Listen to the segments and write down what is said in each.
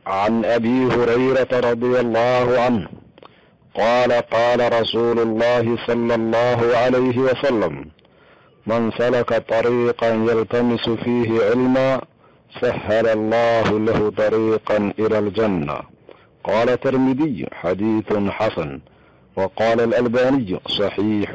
عن ابي هريره رضي الله عنه قال قال رسول الله صلى الله عليه وسلم من سلك طريقا يلتمس فيه علما سهل الله له طريقا الى الجنه قال الترمذي حديث حسن وقال الالباني صحيح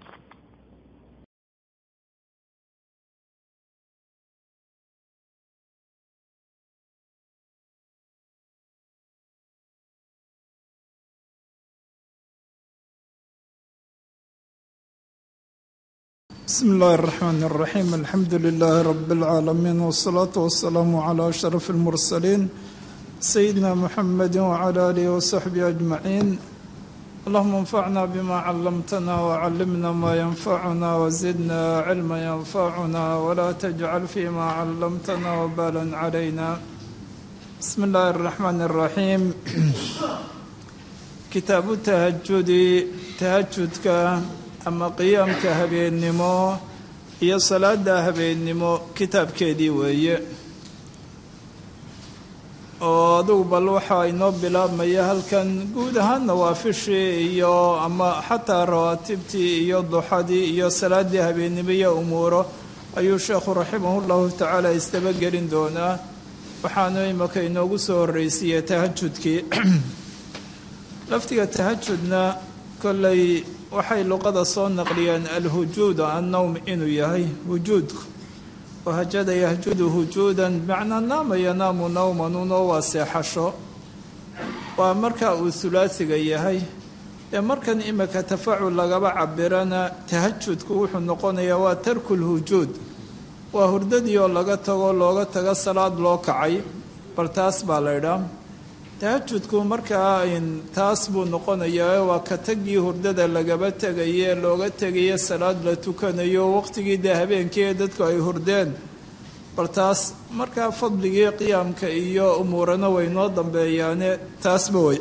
بسم الله الرحمن الرحيم الحمد لله رب العالمين والصلاة والسلام على أشرف المرسلين سيدنا محمد وعلى آله وصحبه أجمعين اللهم انفعنا بما علمتنا وعلمنا ما ينفعنا وزدنا علما ينفعنا ولا تجعل فيما علمتنا وبالا علينا بسم الله الرحمن الرحيم كتاب التهجد تهجدك ama qiyaamka habeennimo iyo salaada habeennimo kitaabkeedii weeye oo adugu bal waxaa inoo bilaabmaya halkan guud ahaan nawaafishii iyo ama xataa rawaatibtii iyo duxadii iyo salaadii habeennimo iyo umuuro ayuu sheekhu raximahullahu tacaala isdabagelin doonaa waxaanu imaka inoogu soo horreysiiyey tahajudkii laftiga tahajudna kolley waxay luqada soo naqliyeen alhujuud annowm inuu yahay hujuudku wahajada yahjudu hujuudan bimacnaa naama yanaamu nawman unoo waa seexasho waa marka uu hulaasiga yahay ee markan imika tafacul lagaba cabirana tahajudku wuxuu noqonayaa waa tarku lhujuud waa hurdadii oo laga tago looga tago salaad loo kacay bal taas baa la ydhaa tahajudku markaa taas buu noqonayaa waa ka tagii hurdada lagaba tegaye looga tegayo salaad la tukanayo waqtigii dee habeenkii ee dadku ay hurdeen bal taas markaa fadligii qiyaamka iyo umuurana way noo dambeeyaane taasba way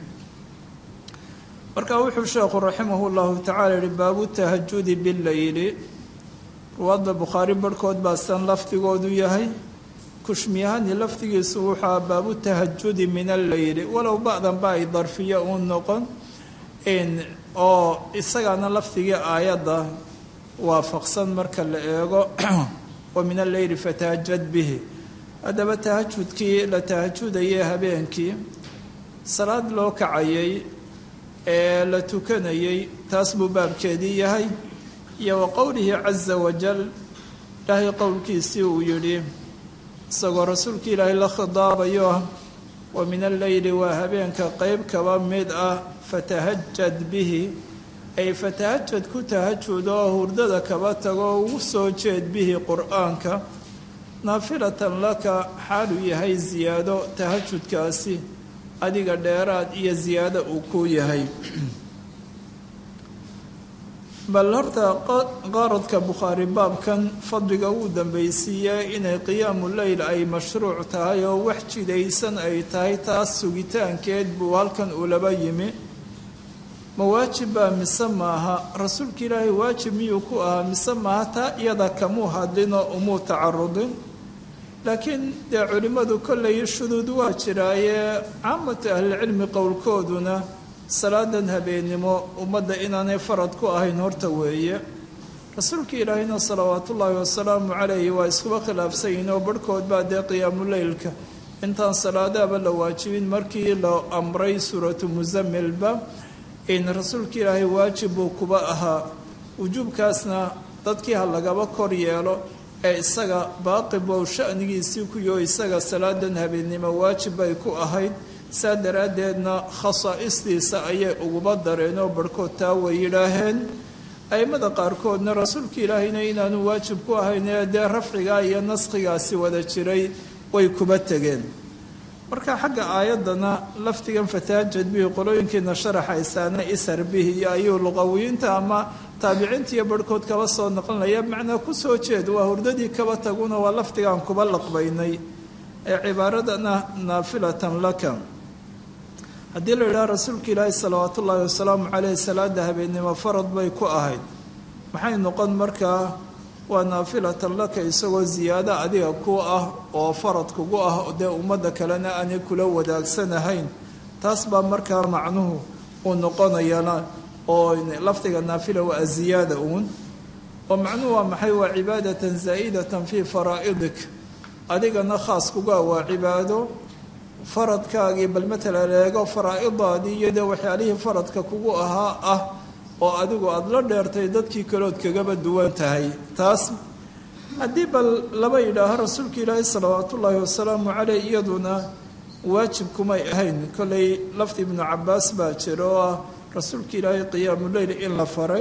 marka wuxuu sheekhu raximahu llahu tacala yihi baabu tahajudi bileyli ruwaadda bukhaari barhkood baa san lafdigoodu yahay kushmiyahani laftigiisu wuxua baabu tahajudi min alleyli walow ba'danba ay darfiyo uu noqon oo isagaana lafdigii aayadda waafaqsan marka la eego wa min alleyli fatahajad bihi haddaba tahajudkii la tahajudayay habeenkii salaad loo kacayay ee la tukanayay taas buu baabkeedii yahay iyo wa qowlihi caza wajal ilaahay qowlkiisii uu yidhi isagoo rasuulka ilaahay la khidaabayo ah wa min alleyli waa habeenka qeyb kaba mid ah fatahajad bihi ay fatahajad ku tahajud oo hurdada kaba tago ugu soo jeed bihi qur-aanka naafilatan laka xaaluu yahay siyaado tahajudkaasi adiga dheeraad iyo siyaado uu ku yahay bal horta qaaradka bukhaari baabkan fadliga uu dambaysiiyey inay qiyaamu leyl ay mashruuc tahay oo wax jidaysan ay tahay taas sugitaankeed buu halkan ulaba yimi ma waajib baa mise maaha rasuulka ilaahay waajib miyuu ku ahaa mise maaha taa iyada kamuu hadlinoo umuu tacarudin laakiin dee culimmadu kollay shuduud waa jiraayee caamatu ahlicilmi qowlkooduna salaadan habeennimo ummadda inaanay farad ku ahayn horta weeye rasuulka ilaahayna salawaatullaahi wasalaamu calayhi waa iskuba khilaafsanyihin oo barhkood baa dee qiyaamuleylka intaan salaadaaba la waajibin markii la amray suuratu musamilba in rasuulka ilaahay waajib buu kuba ahaa wujuubkaasna dadkii ha lagaba kor yeelo ee isaga baaqibow shanigiisii kuyo isaga salaadan habeennimo waajib bay ku ahayd saa daraaddeedna khasaa'istiisa ayay uguba dareen oo barhkood taa way yidhaaheen a'immada qaarkoodna rasuulka ilaahayna inaanu waajib ku ahayn ee dee rafcigaa iyo naskhigaasi wada jiray way kuba tegeen marka xagga aayaddana laftigan fataajad bihi qolooyinkiina sharaxaysaana ishar bihi iyo ayuu luqawiyiinta ama taabiciinta iyo barhkood kaba soo naqlinaya macnaa ku soo jeed waa hurdadii kaba taguna waa laftigaan kuba laqbaynay ee cibaaradana naafilatan laka haddii la yidhaha rasuulka ilaahi salawaat ullaahi wasalaamu caleyh salaada habeennimo farad bay ku ahayd maxay noqon markaa waa naafilatan laka isagoo ziyaado adiga ku ah oo farad kugu ah dee ummadda kalena aanay kula wadaagsanahayn taas baa markaa macnuhu uu noqonayana oo lafdiga naafila waa ziyaada uun oo macnuhu waa maxay waa cibaadatan zaa'idatan fii faraa'idik adigana khaas kuga waa cibaado faradkaagii bal matala leego faraa'idaadii iyo dee waxyaalihii faradka kugu ahaa ah oo adigu aada la dheertay dadkii kalood kagaba duwan tahay taas haddii bal laba yidhaaho rasuulka ilaahi salawaatu ullaahi wasalaamu caleyh iyaduna waajib kumay ahayn kollay lafdi ibnu cabaas baa jira oo ah rasuulka ilaahay qiyaamuleyl in la faray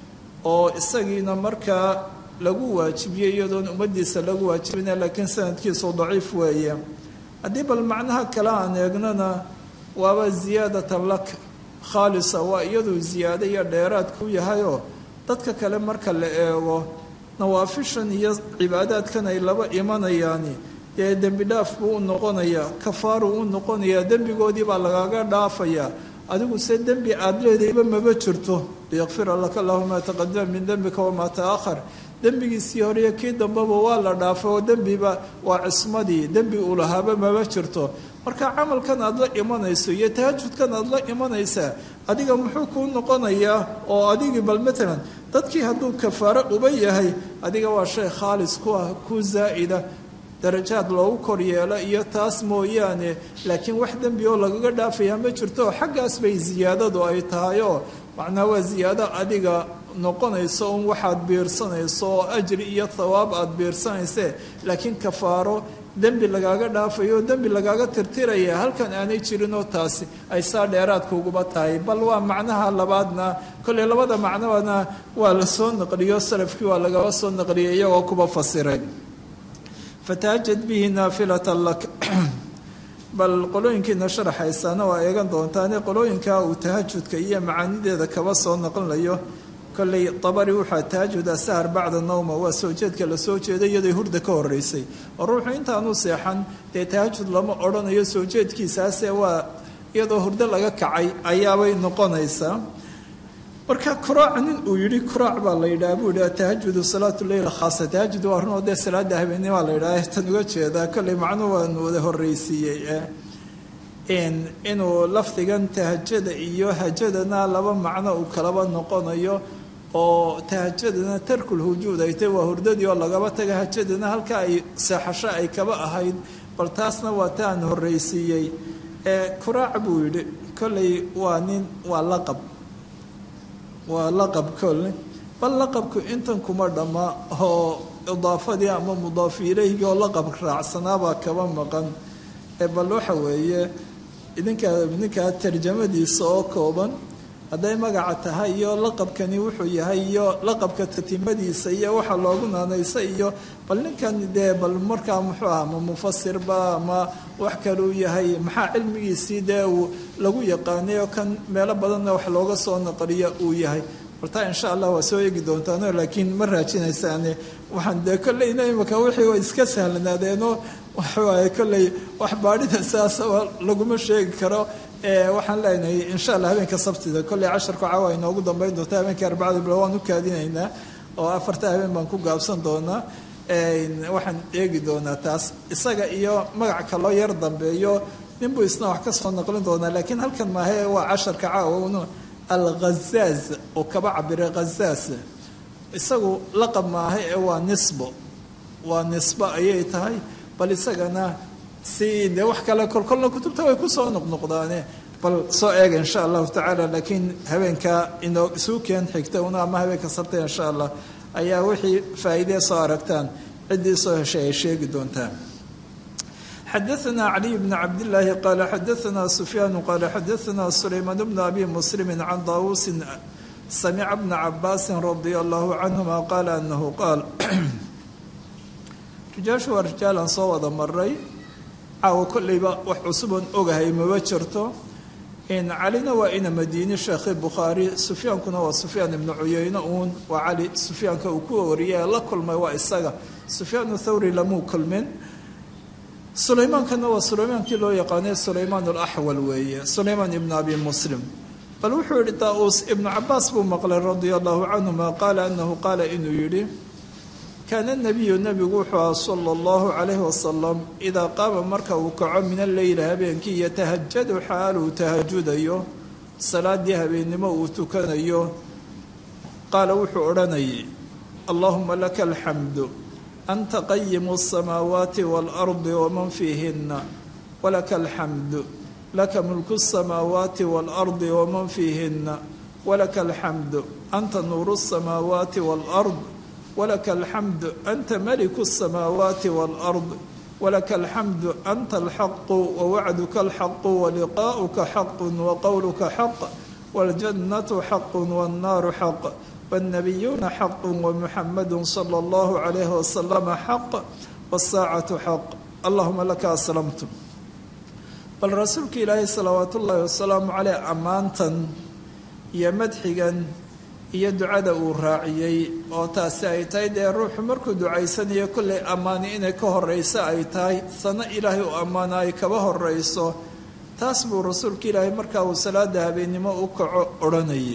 oo isagiina markaa lagu waajibiyey iyadoon ummaddiisa lagu waajibina laakiin sanadkiisu daciif weeye haddii bal macnaha kale aan eegnana waaba ziyaadatan lak khaalisa waa iyaduu ziyaado iyo dheeraad ku yahayoo dadka kale marka la eego nawaafishan iyo cibaadaadkan ay laba imanayaani dee dembi dhaaf buu u noqonayaa kafaaruu u noqonayaa dembigoodii baa lagaaga dhaafayaa adigu se dembi aada leedayba maba jirto liyakfira laka allahu maa taqadama min dembika wamaa ta'ahar dembigiisii horeiyo kii dambeba waa la dhaafay oo dembiba waa cismadii dembi uu lahaaba maba jirto marka camalkan aada la imanayso iyo tahajudkan aada la imanaysaa adiga muxuu kuu noqonayaa oo adigii bal matalan dadkii hadduu kafaaro uba yahay adiga waa shay khaalis ku ah ku zaa'ida darajaad loogu kor yeelo iyo taas mooyaane laakiin wax dembi oo lagaga dhaafayaa ma jirto xaggaas bay ziyaadadu ay tahay oo macnaa waa ziyaado adiga noqonayso un waxaad biirsanayso oo ajri iyo thawaab aada biirsanayse laakiin kafaaro dembi lagaaga dhaafayo oo dembi lagaaga tirtiraya halkan aanay jirinoo taasi ay saa dheeraadka uguba tahay bal waa macnaha labaadna kolley labada macnobana waa la soo naqliyo salafkii waa lagaba soo naqliyay iyagoo kuba fasiray fatahajad bihi naafilatan lak bal qolooyinkiina sharaxaysaana waa eegan doontaane qolooyinka uu tahajudka iyo macaanideeda kaba soo naqlinayo kolley dabari wuxua tahajud asahar bacda nowma waa soo jeedka la soo jeeday iyaday hurda ka horeysay oo ruuxu intaanu seexan dee tahajud lama odhanayo soo jeedkiisaase waa iyadoo hurdo laga kacay ayaabay noqonaysaa marka kuraac nin uu yidhi kuraac baa la yidhaha buu yidhi tahajudu salaatu leyl khaasa tahajud waa runoo dee salaada habeennimaa la yidhaha tan uga jeedaa kolley macnuhu waanu wada horreysiiyey inuu lafdigan tahajada iyo hajadana laba macno uu kalaba noqonayo oo tahajadana tarkul hujuud ay tahy waa hurdadii oo lagaba taga hajadana halka ay seexasho ay kaba ahayd bal taasna waa taan horreysiiyey kuraac buu yidhi kolley waa nin waa laqab waa laqab kolle bal laqabku intan kuma dhamma oo idaafadii ama mudaafu ilayhigii oo laqab raacsanaabaa kaba maqan bal waxa weeye idinkaa ninkaa tarjamadiisa oo kooban hadday magaca tahay iyo laqabkani wuxuu yahay iyo laqabka tatimadiisa iyo waxa loogu naanaysa iyo bal ninkan dee bal markaa muxuu aha ma mufasirba ama wax kaluu yahay maxaa cilmigiisii dee uu lagu yaqaanay oo kan meelo badanna wax looga soo naqliya uu yahay bartaa insha allah waa soo eegi doontaano laakiin ma raajinaysaane waxaan dee kolleyna imika wixii way iska sahlanaadeenoo waxawaaye kolley wax baadhida saasaba laguma sheegi karo waxaan leenahay insha allah habeenka sabtida kolley casharku caawa inoogu dambeyn doonta habeenka arbacada bilo waan u kaadinaynaa oo afarta habeen baan ku gaabsan doonaa waxaan eegi doonaa taas isaga iyo magac kaloo yar dambeeyo ninbuu isna wax ka soo naqlin doonaa laakiin halkan maahe waa casharka caawa alghazaaz oo kaba cabiray ghazaaz isagu laqab maaha ee waa nisbo waa nisbo ayay tahay bal isagana si dee wax kale kolkolna kutubta way kusoo noqnoqdaane bal soo eega insha allahu tacaala laakiin habeenka inoo isuu keen xigta una ama habeenka sabta insha allah ayaa wixii faa'iidee soo aragtaan ciddii soo heshay ay sheegi doontaan xadaثna caliي bn cabdالlahi qala xadaثna sufyaan qala xadaثna sulaymaan bn abi muslimi can daawusi samica bna cabaasi radi allahu canهuma qaala anahu qaal rijaashu waa rijaalan soo wada maray caawa kolleyba wax cusuban ogahay maba jirto calina waa ina madiini sheekhi bukhaari sufyaankuna waa sufyaan ibnu cuyeyne uun waa cali sufyaanka uu ku wariyay la kulmay waa isaga sufyaan thawri lamuu kulmin sulaymaankanna waa sulaymaankii loo yaqaanay sulaymaan alaxwal weeye sulaymaan ibnu abi muslim bal wuxuu yihi daa-uus ibnu cabaas buu maqlay radia allahu canhuma qaala anahu qaala inuu yidhi kaana nebiyu nebigu wuxuu aha sala allahu calayhi wasalam idaa qaama marka uu kaco min alleyli habeenkii yatahajadu xaal uu tahajudayo salaadii habeennimo uu tukanayo qaala wuxuu odhanayay allahuma laka alxamdu anta qayimu asamaawaati waalardi waman fiihinna walaka alxamdu laka mulku asamaawaati waalardi waman fiihinna walaka alxamdu anta nuuru asamaawaati waalard walaka alxamdu anta maliku asamaawaati waalard walaka alxamdu anta alxaqu wawacduka alxaqu waliqaa'uka xaqun waqowluka xaq waljannatu xaqun wannaaru xaq wاnnabiyuuna xaqu wamuxamadu sala allahu calayhi wasalama xaq wasaacatu xaq allahuma laka aslamtu bal rasuulka ilaahay salawaat ullaahi wasalaamu caleyh ammaantan iyo madxigan iyo ducada uu raaciyey oo taasi ay tahay dee ruuxu markuu ducaysanayo kollay ammaani inay ka horeyso ay tahay sano ilaahay u ammaana ay kaba horeyso taas buu rasuulka ilaahay markaa uu salaada habeennimo u kaco odhanayay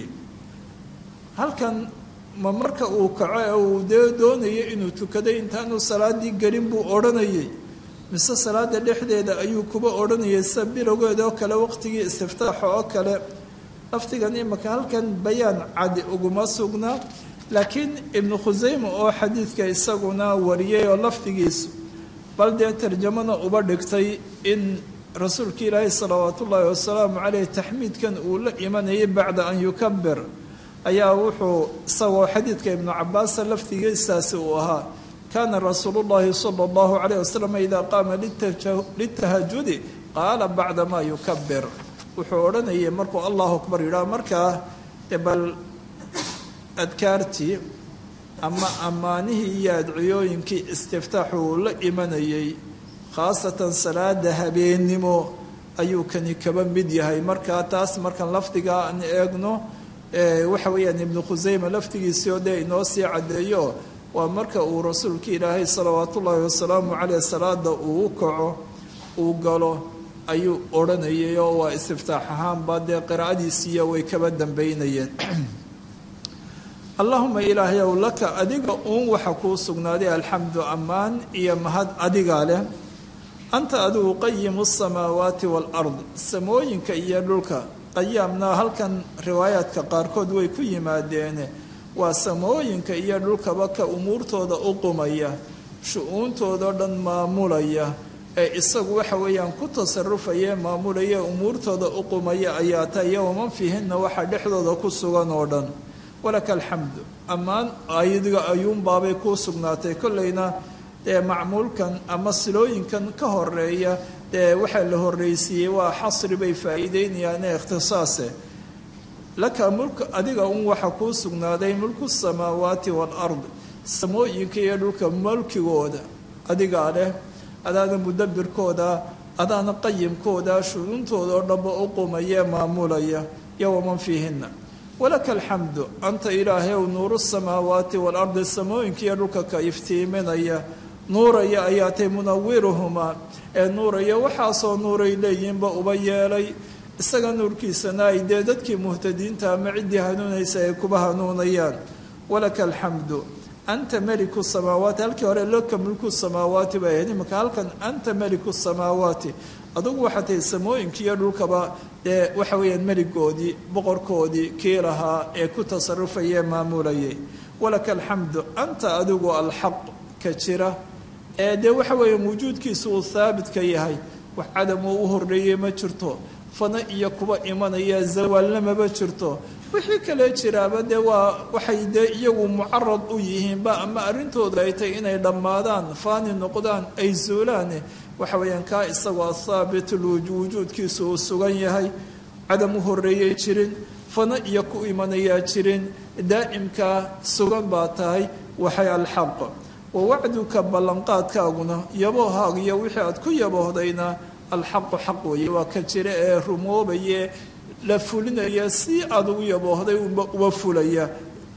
halkan ma marka uu kaco ee uu dee doonayo inuu tukaday intaanuu salaadii gelin buu odhanayay mise salaada dhexdeeda ayuu kuba odhanayay sida bilowgeeda oo kale waqtigii istiftaaxa oo kale laftigan imaka halkan bayaan cadi uguma sugnaa laakiin ibnu khusayme oo xadiidka isaguna wariyay oo laftigiisu bal dee tarjamana uba dhigtay in rasuulka ilaahi salawaat ullaahi wasalaamu caleyh taxmiidkan uu la imanayay bacda an yukabir ayaa wuxuu isagoo xadiidka ibnu cabaasa laftigiisaasi uu ahaa kaana rasuulu llahi sala allahu calayh wasalam idaa qaama litahajudi qaala bacda maa yukabir wuxuu odhanayay markuu allahu akbar yidhaah markaa bal adkaartii ama ammaanihii iyo adciyooyinkii istiftaaxu uu la imanayay khaasatan salaada habeennimo ayuu kani kaba mid yahay markaa taas markaan lafdigaa aan eegno waxa weeyaan ibnu khusayme laftigiisii oo dee inoo sii caddeeyo waa marka uu rasuulka ilaahay salawaat ullaahi wasalaamu caleyh salaada uu u kaco uu galo ayuu odhanayay oo waa istiftaax ahaanba dee qiraa'adiisiiya way kaba dambeynayeen allahuma ilaahayow laka adiga uun waxa kuu sugnaaday alxamdu ammaan iyo mahad adigaa leh anta adigu qayimu asamaawaati waalard samooyinka iyo dhulka qayaamna halkan riwaayaadka qaarkood way ku yimaadeene waa samooyinka iyo dhulkaba ka umuurtooda u qumaya shu-uuntoodo dhan maamulaya ee isagu waxa weeyaan ku tasarufaya maamulaya umuurtooda u qumaya ayaa ta iyo waman fiihinna waxaa dhexdooda ku sugan oo dhan walaka alxamdu ammaan ayadiga ayuunbaabay kuu sugnaatay kollayna dee macmuulkan ama silooyinkan ka horeeya dee waxaa la horreysiiyey waa xasri bay faa'iideynayaane ikhtisaase laka mulka adiga un waxa kuu sugnaaday mulku samaawaati waalard samooyinka iyo dhulka mulkigooda adigaa leh adaana mudabirkooda adaana qayimkooda shuruuntooda oo dhanba u qumaya maamulaya iyo waman fiihinna walaka alxamdu anta ilaahayow nuuru samaawaati waalardi samooyinka iyo dhulka ka iftiiminaya nuuraya ayaa tay munawiruhumaa ee nuuraya waxaasoo nuuray leeyihinba uba yeelay isaga nuurkiisana ay dee dadkii muhtadiinta ama ciddii hanuunaysa ay kuba hanuunayaan walaka alxamdu anta meliku samaawaati halkii hore loka mulku samaawaati bay ahayd imanka halkan anta meliku samaawaati adugu waxaa tahay samooyinka iyo dhulkaba dee waxa weeyaan meligoodii boqorkoodii kii lahaa ee ku tasarufaya maamulayay walaka alxamdu anta adigu alxaq ka jira ee dee waxa weeyaan wujuudkiisa uu haabitka yahay wax cadam uu u horreeyey ma jirto fana iyo kuba imanaya zawaalna maba jirto wixii kale jiraaba dee waa waxay dee iyagu mucarad u yihiinba ama arrintooda ay tahay inay dhammaadaan faani noqdaan ay zuulaan waxa weeyaan kaa isagoo thaabit wujuudkiisa uu sugan yahay cadam u horreeyay jirin fana iyo ku imanayaa jirin daa'imkaa sugan baa tahay waxay alxaq wa wacduka ballanqaadkaaguna yaboohaag iyo wixii aad ku yaboohdayna alxaqu xaq weeye waa ka jira ee rumoobaye la fulinaya si aad ugu yaboohday uba fulaya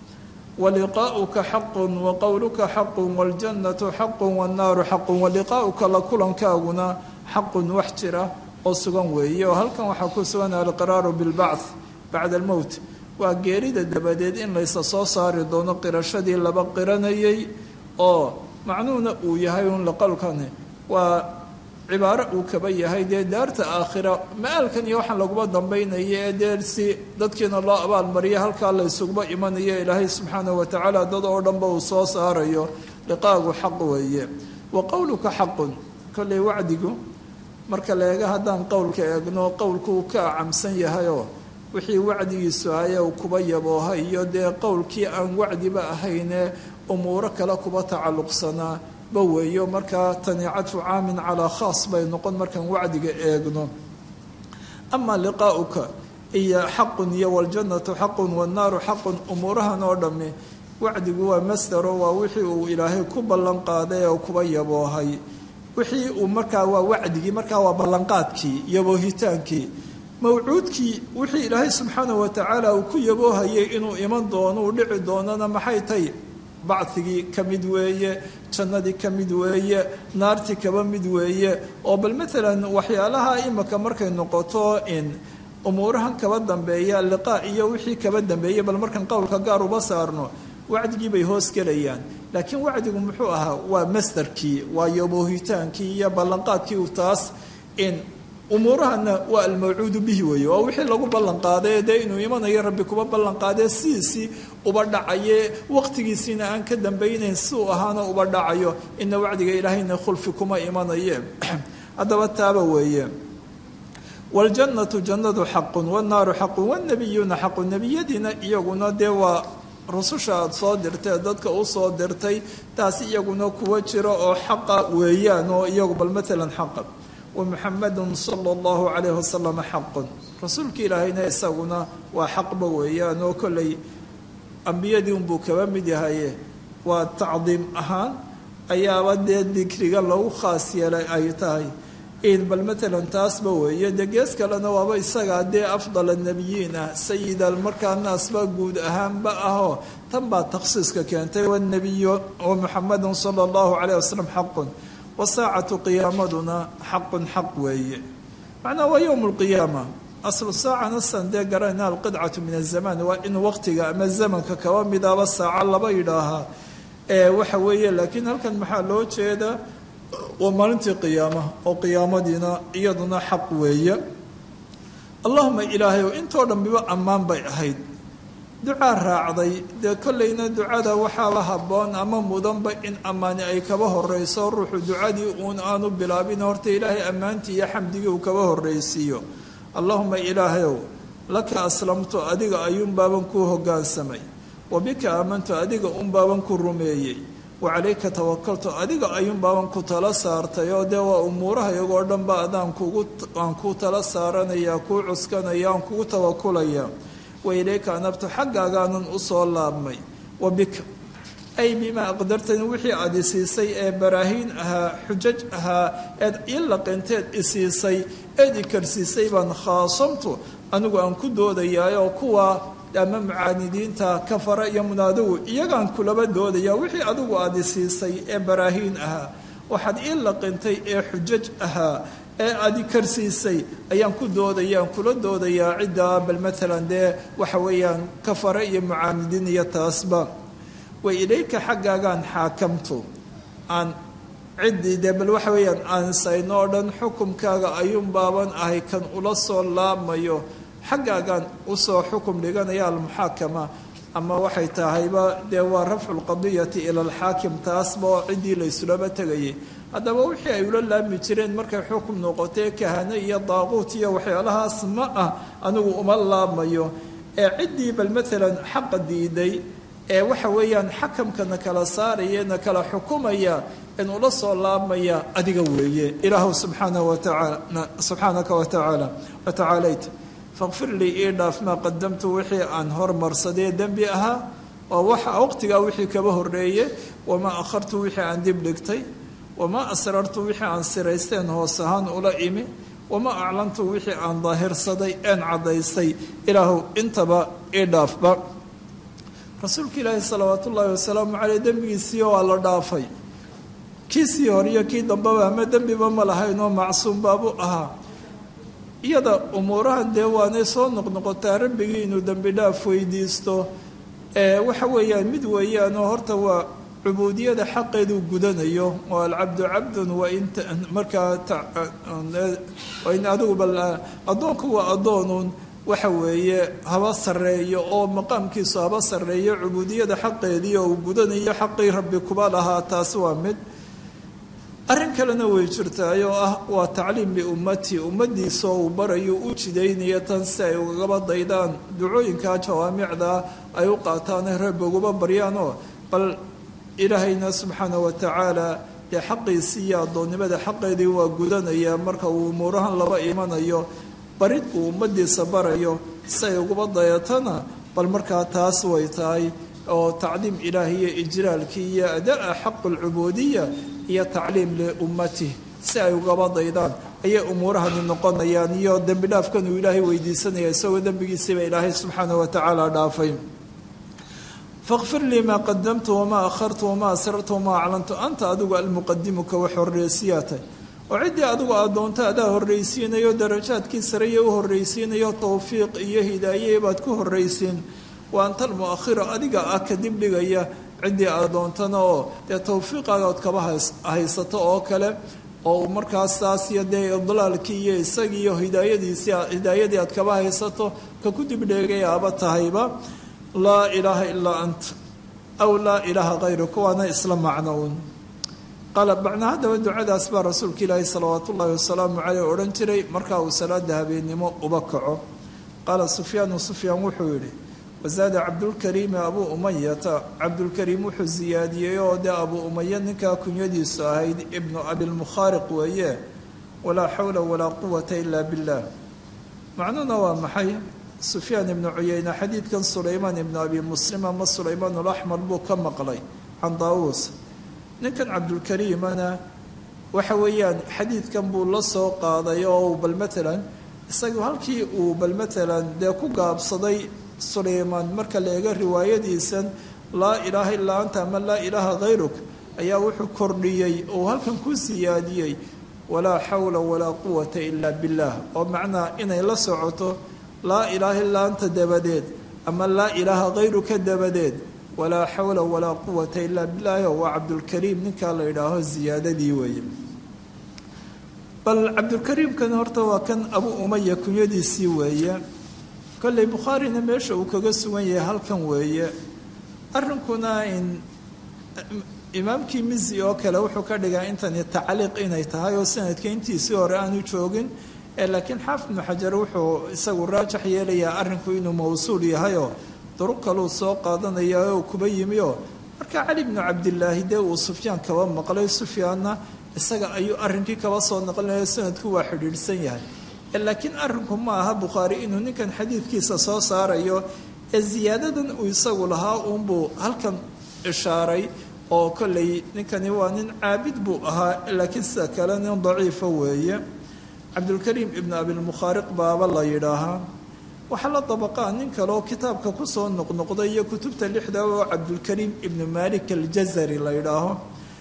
waliqaa'uka xaqun wa qowluka xaqun waljannatu xaqun wannaaru xaqun waliqaa'uka la kulankaaguna xaqun wax jira oo sugan weeye oo halkan waxaa ku sugan alqiraaru bilbacth bacda almowt waa geerida dabadeed in laysa soo saari doono qirashadii laba qiranayay oo macnuhuna uu yahay un laqowlkani waa cibaaro uu kaba yahay dee daarta aakhira ma-aalkan iyo waxaan laguma dambaynaya ee dee si dadkiina loo abaalmariya halkaa la ysuguma imanayo ilaahay subxaanahu watacaala dad oo dhanba uu soo saarayo liqaagu xaq weeye wa qowluka xaqun kolley wacdigu marka leega haddaan qowlka eegno qowlku uu ka acamsan yahayoo wixii wacdigiisu haya uu kuba yabooha iyo dee qowlkii aan wacdiba ahaynee umuuro kale kuba tacalluqsanaa ba weeyo markaa tani cadfu caamin calaa khaas bay noqon markaan wacdiga eegno amaa liqaa'uka iyo xaqun iyo waljannatu xaqun wannaaru xaqun umuurahan oo dhammi wacdigu waa masdaro waa wixii uu ilaahay ku ballan qaaday oo kuba yaboohay wixii uu markaa waa wacdigii markaa waa ballanqaadkii yaboohitaankii mawcuudkii wixii ilaahay subxaanahu watacaala uu ku yaboohayay inuu iman doono uu dhici doonana maxay tay bacdigii ka mid weeye jannadii ka mid weeye naartii kaba mid weeye oo bal maalan waxyaalaha imika markay noqoto in umuurahan kaba dambeeya liqaa iyo wixii kaba dambeeya bal markaan qowlka gaar uba saarno wacdigii bay hoos gelayaan laakiin wacdigu muxuu ahaa waa masdarkii waa yaboohitaankii iyo ballanqaadkii uu taas in umuurahana waa almawcuudu bihi weeye waa wixii lagu ballanqaaday dee inuu imanayo rabbi kuba ballanqaadee sidiisii uba dhacaye waqtigiisiina aan ka dambaynayn si uu ahaana uba dhacayo ina wacdiga ilaahayna khulfi kuma imanaye haddaba taaba weeye waljannatu jannadu xaqun wannaaru xaqun wanabiyuuna xaqun nebiyadiina iyaguna dee waa rususha aada soo dirtay dadka u soo dirtay taasi iyaguna kuwa jiro oo xaqa weeyaan oo iyagu bal maalan xaqa wamuxamadun sala allahu calayhi wasalam xaqun rasuulka ilaahayna isaguna waa xaqba weeyaan oo kolley ambiyadii unbuu kaba mid yahaye waa tacdiim ahaan ayaaba dee dikriga lagu khaas yeelay ay tahay in bal maalan taasba weeye dee gees kalena waaba isagaa dee afdal annabiyiin ah sayida markaa naasba guud ahaanba ahoo tan baa takhsiiska keentay wanabiyu wa muxamadun sala allahu calayh wasalam xaqun wasaacatu qiyaamaduna xaqun xaq weeye macnaa waa yowm lqiyaama aslu saacana san dee garanayna alqidcatu min azamaan waa in waqtiga ama zamanka kaba midaba saaca laba yidhaahaa waxa weeye laakiin halkan maxaa loo jeedaa waa maalintii qiyaama oo qiyaamadiina iyaduna xaq weeye allahuma ilaahay oo intoo dhambiba ammaan bay ahayd ducaa raacday dee kollayna ducada waxaaba habboon ama mudanba in ammaani ay kaba horeyso ruuxu ducadii uun aanu bilaabin horta ilaahay ammaantii iyo xamdigii uu kaba horreysiiyo allahuma ilaahayow laka aslamtu adiga ayuunbaaban kuu hoggaansamay wa bika aamantu adiga unbaaban ku rumeeyey wa calayka tawakaltu adiga ayuunbaaban ku tala saartay oo dee waa umuuraha iyagoo dhanba adaan kugu aan kuu tala saaranaya kuu cuskanaya aan kugu tawakulaya wa ilayka anabtu xaggaagaanan u soo laabmay wa bika ay bimaa aqdartani wixii aada isiisay ee baraahiin ahaa xujaj ahaa eed ii laqinteed isiisay eed i karsiisay baan khaasamtu anigu aan ku doodayaayoo kuwa ama mucaanidiinta kafara iyo munaadigu iyagaan kulaba doodaya wixii adigu aada isiisay ee baraahiin ahaa waxaad ii laqintay ee xujaj ahaa ee aadi karsiisay ayaan ku doodaya aan kula doodayaa ciddaa bal maalan dee waxa weeyaan kafare iyo mucaanidiin iyo taasba wa ilayka xaggaagaan xaakamtu aan ciddii dee bal waxa weeyaan aan sayno oo dhan xukumkaaga ayuun baaban ahay kan ula soo laabmayo xaggaagaan usoo xukum dhiganaya almuxaakama ama waxay tahayba dee waa rafcu lqadiyati ila alxaakim taasba oo ciddii laysulaba tegayay haddaba wixii ay ula laami jireen markay xukum noqotee kahane iyo daaquut iyo waxyaalahaas ma ah anigu uma laabmayo ee ciddii bal maalan xaqa diiday ee waxa weeyaan xakamkana kala saaraya na kala xukumaya in ula soo laabmaya adiga weeye ilaahu subxaana watacaala subxaanaka watacaala watacaalayt faqfir lii ii dhaaf maa qadamtu wixii aan hormarsadee dembi ahaa oo waxa waqtigaa wixii kaba horreeye wamaa akhartu wixii aan dib dhigtay wamaa asrartu wixii aan siraysteen hoos ahaan ula imi wamaa aclantu wixii aan daahirsaday een caddaystay ilaahu intaba ii dhaafba rasuulka ilaahi salawaatu ullaahi wasalaamu caleyh dembigiisii waa la dhaafay kiisii hore iyo kii dambeba ama dembiba ma lahayn oo macsuum baabu ahaa iyada umuurahan dee waanay soo noqnoqotaa rabbigii inuu dembi dhaaf weydiisto waxa weeyaan mid weeyaanoo horta waa cubuudiyada xaqeeduu gudanayo oo alcabdu cabdun wain markaa wain adigu bal addoonku waa addoonuun waxa weeye haba sarreeyo oo maqaamkiisu haba sarreeyo cubuudiyada xaqeedii oo uu gudanayo xaqii rabbi kuba lahaa taasi waa mid arrin kalena way jirtaay oo ah waa tacliim liummatii ummadiisa oo uu barayo u jidaynaya tan si ay ugaba daydaan ducooyinka jawaamicda ay u qaataan rabbi uguba baryaanoo bal ilaahayna subxaana wa tacaala dee xaqiisii iyo addoonnimada xaqeedii waa gudanaya marka uu umuurahan laba imanayo barid uu ummadiisa barayo si ay uguba dayatana bal markaa taas way tahay oo tacliim ilaahiyo ijlaalkii iyo adaa xaqu lcubuudiya iyo tacliim liummatih si ay ugaba daydaan ayay umuurahani noqonayaan iyo dembi dhaafkan uu ilaahay weydiisanaya isagoo dembigiisiiba ilaahay subxaana wa tacaala dhaafay faqfir lii maa qadamtu wamaa akhartu wamaa asrartu wamaa aclantu anta adigu almuqadimuka wax horreysiyaatay oo ciddii adigu aad doonto adaa horreysiinayo darajaadkii sareye u horreysiinayo towfiiq iyo hidaaye baad ku horreysiin wa anta almu'akhiru adiga ah kadib dhigaya ciddii aad doontana oo dee towfiiqaagaad kaba haysato oo kale oo markaas saas iyo dee idlaalkii iyo isagii iyo hidaayadiisii hidaayadii aad kaba haysato ka ku dibdheegayaaba tahayba laa ilaaha ilaa anta aw laa ilaaha hayruka waana isla macno un qaala macnaa haddaba ducadaas baa rasuulka ilaahi salawaatu ullaahi wasalaamu caleyh odhan jiray markaa uu salaada habeennimo uba kaco qaala sufyaanu sufyaan wuxuu yidhi wasaada cabdulkariimi abuu umayata cabdulkariim wuxuu siyaadiyey oo dee abuu umaya ninkaa kunyadiisu ahayd ibnu abilmukhaariq weeye walaa xawla walaa quwata ilaa billaah macnuhuna waa maxay sufyaan ibnu cuyeyne xadiidkan sulaymaan ibnu abi muslim ama sulaymaan alaxmar buu ka maqlay can daawuus ninkan cabdulkariimana waxa weeyaan xadiidkan buu la soo qaaday oo bal matalan isagu halkii uu bal matalan dee ku gaabsaday sulaymaan marka la eego riwaayadiisan laa ilaaha illaa anta ama laa ilaaha hayruk ayaa wuxuu kordhiyey oo halkan ku siyaadiyey walaa xawla walaa quwata ilaa billaah oo macnaa inay la socoto laa ilaaha illaa anta dabadeed ama laa ilaaha hayruka dabadeed walaa xawla walaa quwata ilaa billaahi waa cabdulkariim ninkaa la yidhaaho ziyaadadii weeye bal cabdulkariimkan horta waa kan abu umaya kunyadiisii weeye kolley bukhaarina meesha uu kaga sugan yahay halkan weeye arrinkuna in imaamkii mizi oo kale wuxuu ka dhigaa intani tacliiq inay tahay oo sanadka intiisii hore aanu joogin laakiin xaafid ibnu xajar wuxuu isagu raajax yeelayaa arrinku inuu mawsuul yahayoo duruq kaluu soo qaadanaya oo kuba yimi oo marka cali bnu cabdilaahi dee uu sufyaan kaba maqlay sufyaanna isaga ayuu arrinkii kaba soo naqlinaya sanadku waa xidhiidhsan yahay laakiin arrinku ma aha bukhaari inuu ninkan xadiidkiisa soo saarayo ee ziyaadadan uu isagu lahaa uunbuu halkan ishaaray oo kolley ninkani waa nin caabid buu ahaa laakiin sida kale nin daciifa weeye cabdulkariim ibnu abilmukhaariq baaba la yidhaahaa waxaa la dabaqaa nin kaleoo kitaabka kusoo noqnoqday iyo kutubta lixda oo cabdulkariim ibnu malik aljazari la yidhaaho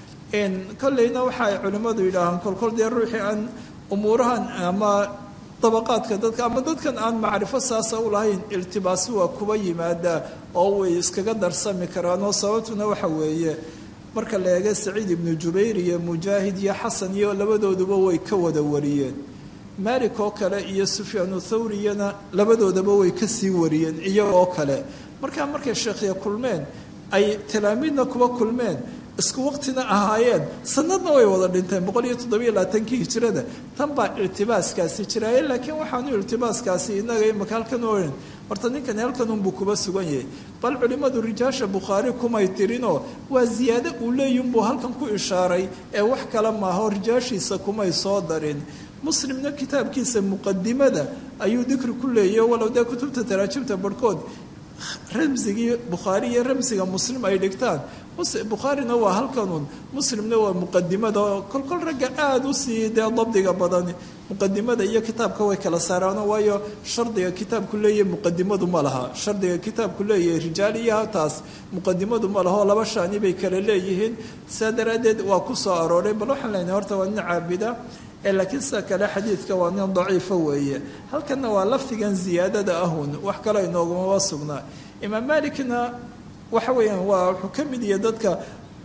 kolleyna waxa ay culimmadu yidhaahaan kolkol dee ruuxii aan umuurahan ama dabaqaadka dadka ama dadkan aan macrifo saasa u lahayn iltibaasi waa kuba yimaadaa oo way iskaga darsami karaan oo sababtuna waxa weeye marka la eega saciid ibnu jubayr iyo mujaahid iyo xasan iyo labadooduba way ka wada wariyeen maalik oo kale iyo sufyaanu thawriyana labadoodaba way kasii wariyeen iyagoo kale markaa markay sheekhya kulmeen ay talaamiidna kuba kulmeen isku waqtina ahaayeen sanadna way wada dhinteen boqol iyo toddobiyo labaatankii hijrada tan baa iltibaaskaasi jiraaye laakiin waxaanu iltibaaskaasi inaga imaka halkan ohan horta ninkani halkan unbuu kuba sugan yahay bal culimmadu rijaasha bukhaari kumay tirinoo waa ziyaado uu leeyinbuu halkan ku ishaaray ee wax kale maaho rijaashiisa kumay soo darin muslimna kitaabkiisa muqadimada ayuu dikri ku leeyahy walow dee kutubta taraajimta barhkood ramsigii bukhaari iyo ramsiga muslim ay dhigtaan bukhaarina waa halkanun muslimna waa muqadimada oo kolkol ragga aada u sii dee dabdiga badan muqadimada iyo kitaabka way kala saaraano waayo shardiga kitaabku leeyahay muqadimadu ma laha shardiga kitaabku leeyahay rijaal iyo taas muqadimadu ma laha oo laba shaani bay kala leeyihiin saa daraaddeed waa ku soo arooray bal waxaan leenahay horta waa nin caabida laakiin sida kale xadiidka waa nin daciifa weeye halkanna waa lafdigan ziyaadada ahun wax kale inoogumaba sugnaa imaam maalikna waxa weeyaan waa wuxuu ka mid yahay dadka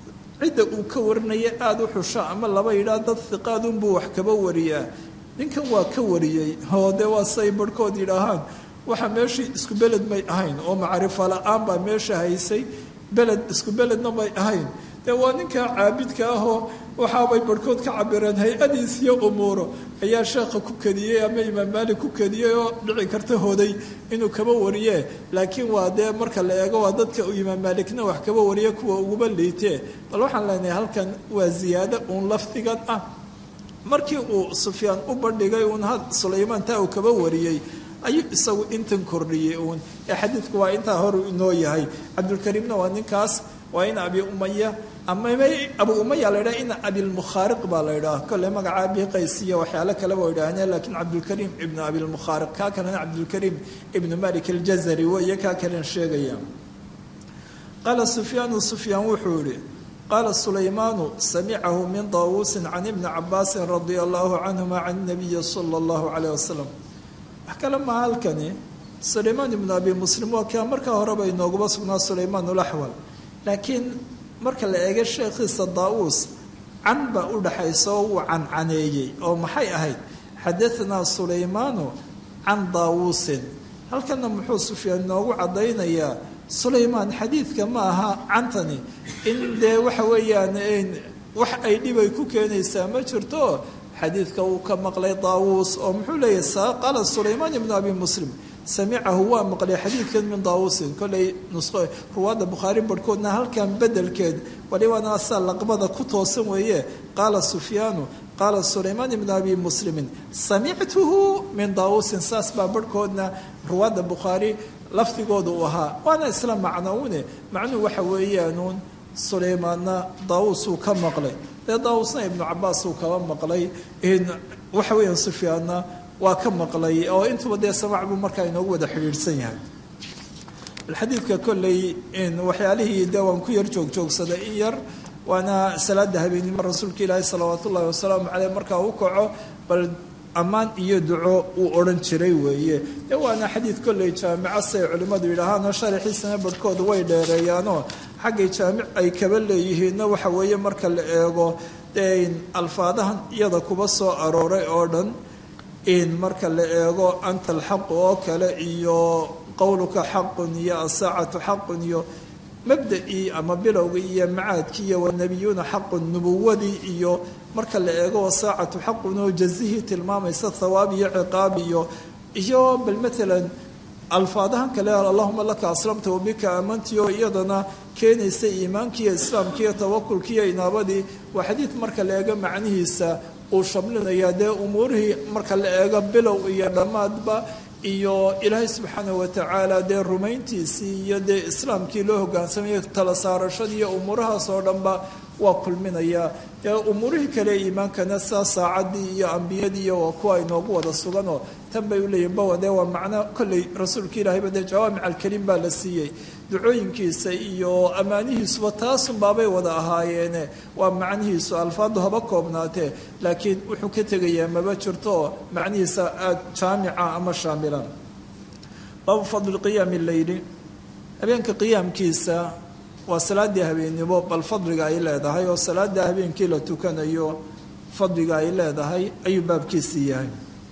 cidda uu ka warinaya aada u xusho ama laba yidhaah dad hiqaadunbuu wax kaba wariyaa ninkan waa ka wariyey oo dee waa say barhkood yidhaahaan waxa meeshii isku beled may ahayn oo macrifo la-aan baa meesha haysay beled isku beledna may ahayn dee waa ninkaa caabidka ahoo waxaabay barhkood ka cabireen hay-adiis iyo umuuro ayaa sheekha ku kadiyey ama imaam maalik ku kadiyey oo dhici karta hoday inuu kaba wariye laakiin waa dee marka la eego waa dadka uu imaam maalikna wax kaba wariye kuwa uguba liitee bal waxaan leenahay halkan waa ziyaado uun lafdigan ah markii uu sufyaan u bandhigay uun had sulaymaan taa uu kaba wariyey ayuu isagu intan kordhiyey uun ee xadiidku waa intaa hor inoo yahay cabdulkariimna waa ninkaas waa in abi umaya ama abu umaya la ydhaha ina abilmukhaariq baa la ydhaha kolle magaca abi qaysiya waxyaalo kaleba wa idhaahne laakiin cabdulkariim ibnu abilmukhaariq kaa kalena cabdulkariim ibnu malik aljazari weeye kaa kalen sheegaya qaala sufyaanu sufyaan wuxuu yihi qaala sulaymaanu samicahu min daawuusin can ibni cabaasin radia allahu canhuma can nabiyi sala allahu calayh wasalam wax kale maha halkani sulaymaan ibnu abi muslim waa kaa markaa horeba inooguba sugnaa sulaymaan ulaxwal laakiin marka la eego sheekhiisa daa-uus can baa u dhaxaysa oo wuu cancaneeyey oo maxay ahayd xadaanaa sulaymaanu can daawuusin halkana muxuu sufyaan inoogu caddaynayaa sulaymaan xadiidka ma aha cantani in dee waxa weeyaan wax ay dhibay ku keenaysaa ma jirto xadiidka uu ka maqlay daawuus oo muxuu leeyahay qaala sulaymaan ibnu abi muslim samicahu waa maqlay xadiidkan min daawuusin kollay nusqo ruwaadda bukhaari barhkoodna halkan bedelkeed walibana asaa laqbada ku toosan weeye qaala sufyaanu qaala sulaymaan ibnu abi muslimin samictuhu min daawuusin saas baa barhkoodna ruwaadda bukhaari lafdigooda uu ahaa waana isla macnoune macnuhu waxa weeyaanuun sulaymaanna daawuus uu ka maqlay dee daawuusna ibnu cabaas uu kaba maqlay waxa weeyaan sufyaanna waa ka maqlay oo intuba dee samaac buu markaa inoogu wada xidhiidhsan yahay xadiidka kolley waxyaalihii dee waan ku yar joogjoogsaday in yar waana salaada habeennimo rasuulka ilaahi salawaat ullahi wasalaamu caleyh markaa u kaco bal ammaan iyo duco uu odhan jiray weeye dee waana xadiid kolley jaamico say culimmadu yidhaahaanoo sharaxiisana barhkooda way dheereeyaanoo xaggay jaamic ay kaba leeyihiinna waxa weeye marka la eego dee alfaadahan iyada kuba soo arooray oo dhan in marka la eego anta alxaqu oo kale iyo qowluka xaqun iyo asaacatu xaqun iyo mabda'ii ama bilowgii iyo macaadkii iyo wanabiyuuna xaqun nubuwadii iyo marka la eego wasaacatu xaqun oo jazihii tilmaamaysa thawaab iyo ciqaab iyo iyo bal matalan alfaadahan kale allahuma laka aslamta wabika aamantii oo iyadana keenaysa iimaankiiyo islaamkiiyo tawakulkiiyo inaabadii waa xadiid marka la eego macnihiisa uu shamlinayaa dee umuurihii marka la eego bilow iyo dhammaadba iyo ilaahay subxaana watacaala dee rumayntiisii iyo dee islaamkii loo hogaansamaya tala saarashadii iyo umuurahaas oo dhanba waa kulminayaa dee umuurihii kale iimaankana saa saacaddii iyo ambiyadii iyo waa kuwa inoogu wada suganoo tan bay uleeyihin bawa dee waa macno kolley rasuulka ilaahayba dee jawaamic alkariim baa la siiyey ducooyinkiisa iyo ammaanihiisuba taasun baabay wada ahaayeene waa macnihiisu alfaadu haba koobnaatee laakiin wuxuu ka tegayaa maba jirto macnihiisa aada jaamica ama shaamila baabu fadli qiyaami leyli habeenka qiyaamkiisa waa salaadii habeennimo bal fadliga ay leedahay oo salaada habeenkii la tukanayo fadliga ay leedahay ayuu baabkiisii yahay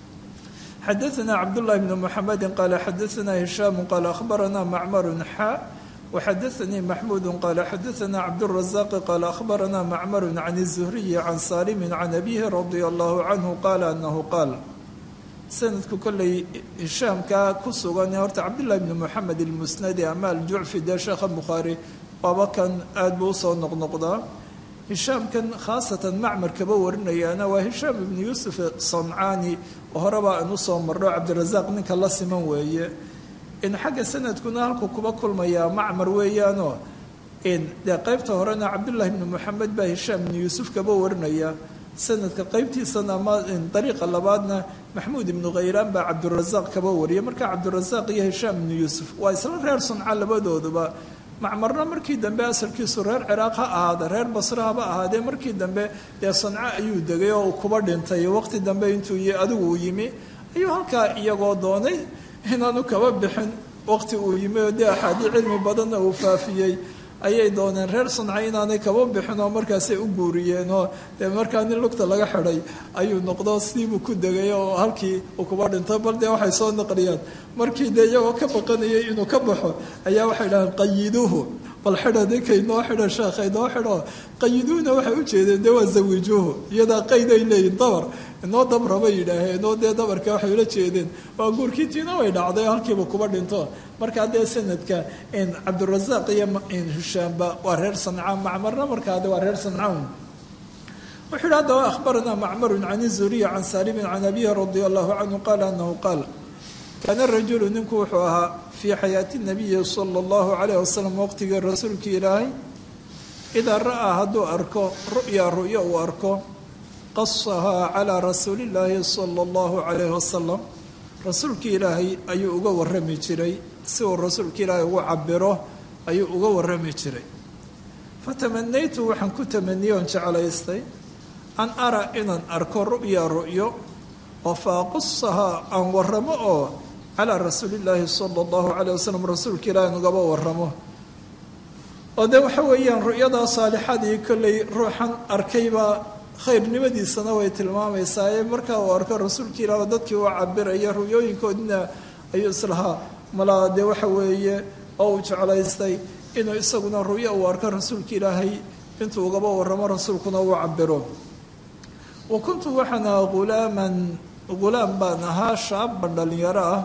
xadaثna cabdالlahi bn mxamedi qala xadaثna hishaam qala akhbarana macmar xa وxadaثanii maxmud qala xadaثna cabdالرaزaq qala akhbarana macmar can الزhriyi can salimi can abihi radi allahu canhu qala anahu qaal sanadku kolley hishaamka ku sugan horta cabdالlahi bn mxamed اlmusnadi ama aljucfi dee sheekha bukhaari waaba kan aad buu usoo noqnoqdaa hishaamkan khaasatan macmar kaba warinayaana waa hishaam ibnu yuusuf sancaani oo horeba aan usoo marno cabdirasaaq ninka la siman weeye in xagga sanadkuna halku kuba kulmayaa macmar weeyaanoo in dee qeybta horena cabdullaahi ibnu moxamed baa hishaam ibnu yuusuf kaba warinaya sanadka qeybtiisana ama dariiqa labaadna maxmuud ibnu khayraan baa cabdirasaaq kaba wariya marka cabdirasaaq iyo hishaam ibnu yuusuf waa isla reer sunca labadooduba macmarna markii dambe asalkiisu reer ciraaq ha ahaada reer basre haba ahaadee markii dambe dee sanco ayuu degay oo uu kuba dhintay waqti dambe intuu adigu uu yimi ayuu halkaa iyagoo doonay inaanu kaba bixin waqti uu yimi oo dee axaadii cilmi badanna uu faafiyey ayay dooneen reer sanca inaanay kaba bixin oo markaasay u guuriyeen oo dee markaa nin lugta laga xidhay ayuu noqdo siibuu ku degay oo halkii uu kuba dhinto bal dee waxay soo naqliyaan markii dee iyagoo ka baqanayay inuu ka baxo ayaa waxay dhahaan qayiduuhu bal xidha ninkay noo xidho sheekhay noo xidho qayiduuhna waxay u jeedeen dee waa zawijuuhu iyadaa qayd ay leeyihin dabar inoo dabra bay yidhaaheen oo dee dabarka waxay ula jeedeen waa guurkiitiina way dhacday halkiiba kuba dhinto markaa dee sanadka cabdirasaaq iyo hishaamba waa reer sanca macmarna markaa de waa reer sancawn wuxuu yidhi haddaba akhbaranaa macmarun can izuriya can saalimin can abihi radia allahu canhu qaala anahu qaal kaana rajulu ninku wuxuu ahaa fii xayaati nabiyi sala allahu calayh wasalam waqtigii rasuulkii ilaahay idaa ra'aa hadduu arko ru'ya ru'yo uu arko qasahaa calaa rasuulillaahi sala allahu calayhi wasalam rasuulkii ilaahay ayuu uga warrami jiray si uu rasuulka ilaahay ugu cabiro ayuu uga warrami jiray fatamanaytu waxaan ku tamaniyey oon jeclaystay an ara inaan arko ru'ya ru'yo oo faaqusahaa aan warramo oo calaa rasuulillaahi sala allahu calayh wasalam rasuulka ilaahay ugaba warramo oo dee waxa weeyaan ru'yadaa saalixadii kollay ruuxan arkaybaa khayrnimadiisana way tilmaamaysaa ee markaa uu arko rasuulka ilaah dadkii uu cabiraya ru'yooyinkoodina ayuu islahaa malaa dee waxa weeye oo uu jeclaystay inuu isaguna ru'yo uu arko rasuulka ilaahay intuu ugaba warramo rasuulkuna uu cabiro wa kuntu waxaan ahaa hulaaman ghulaam baan ahaa shaaban dhallinyaro ah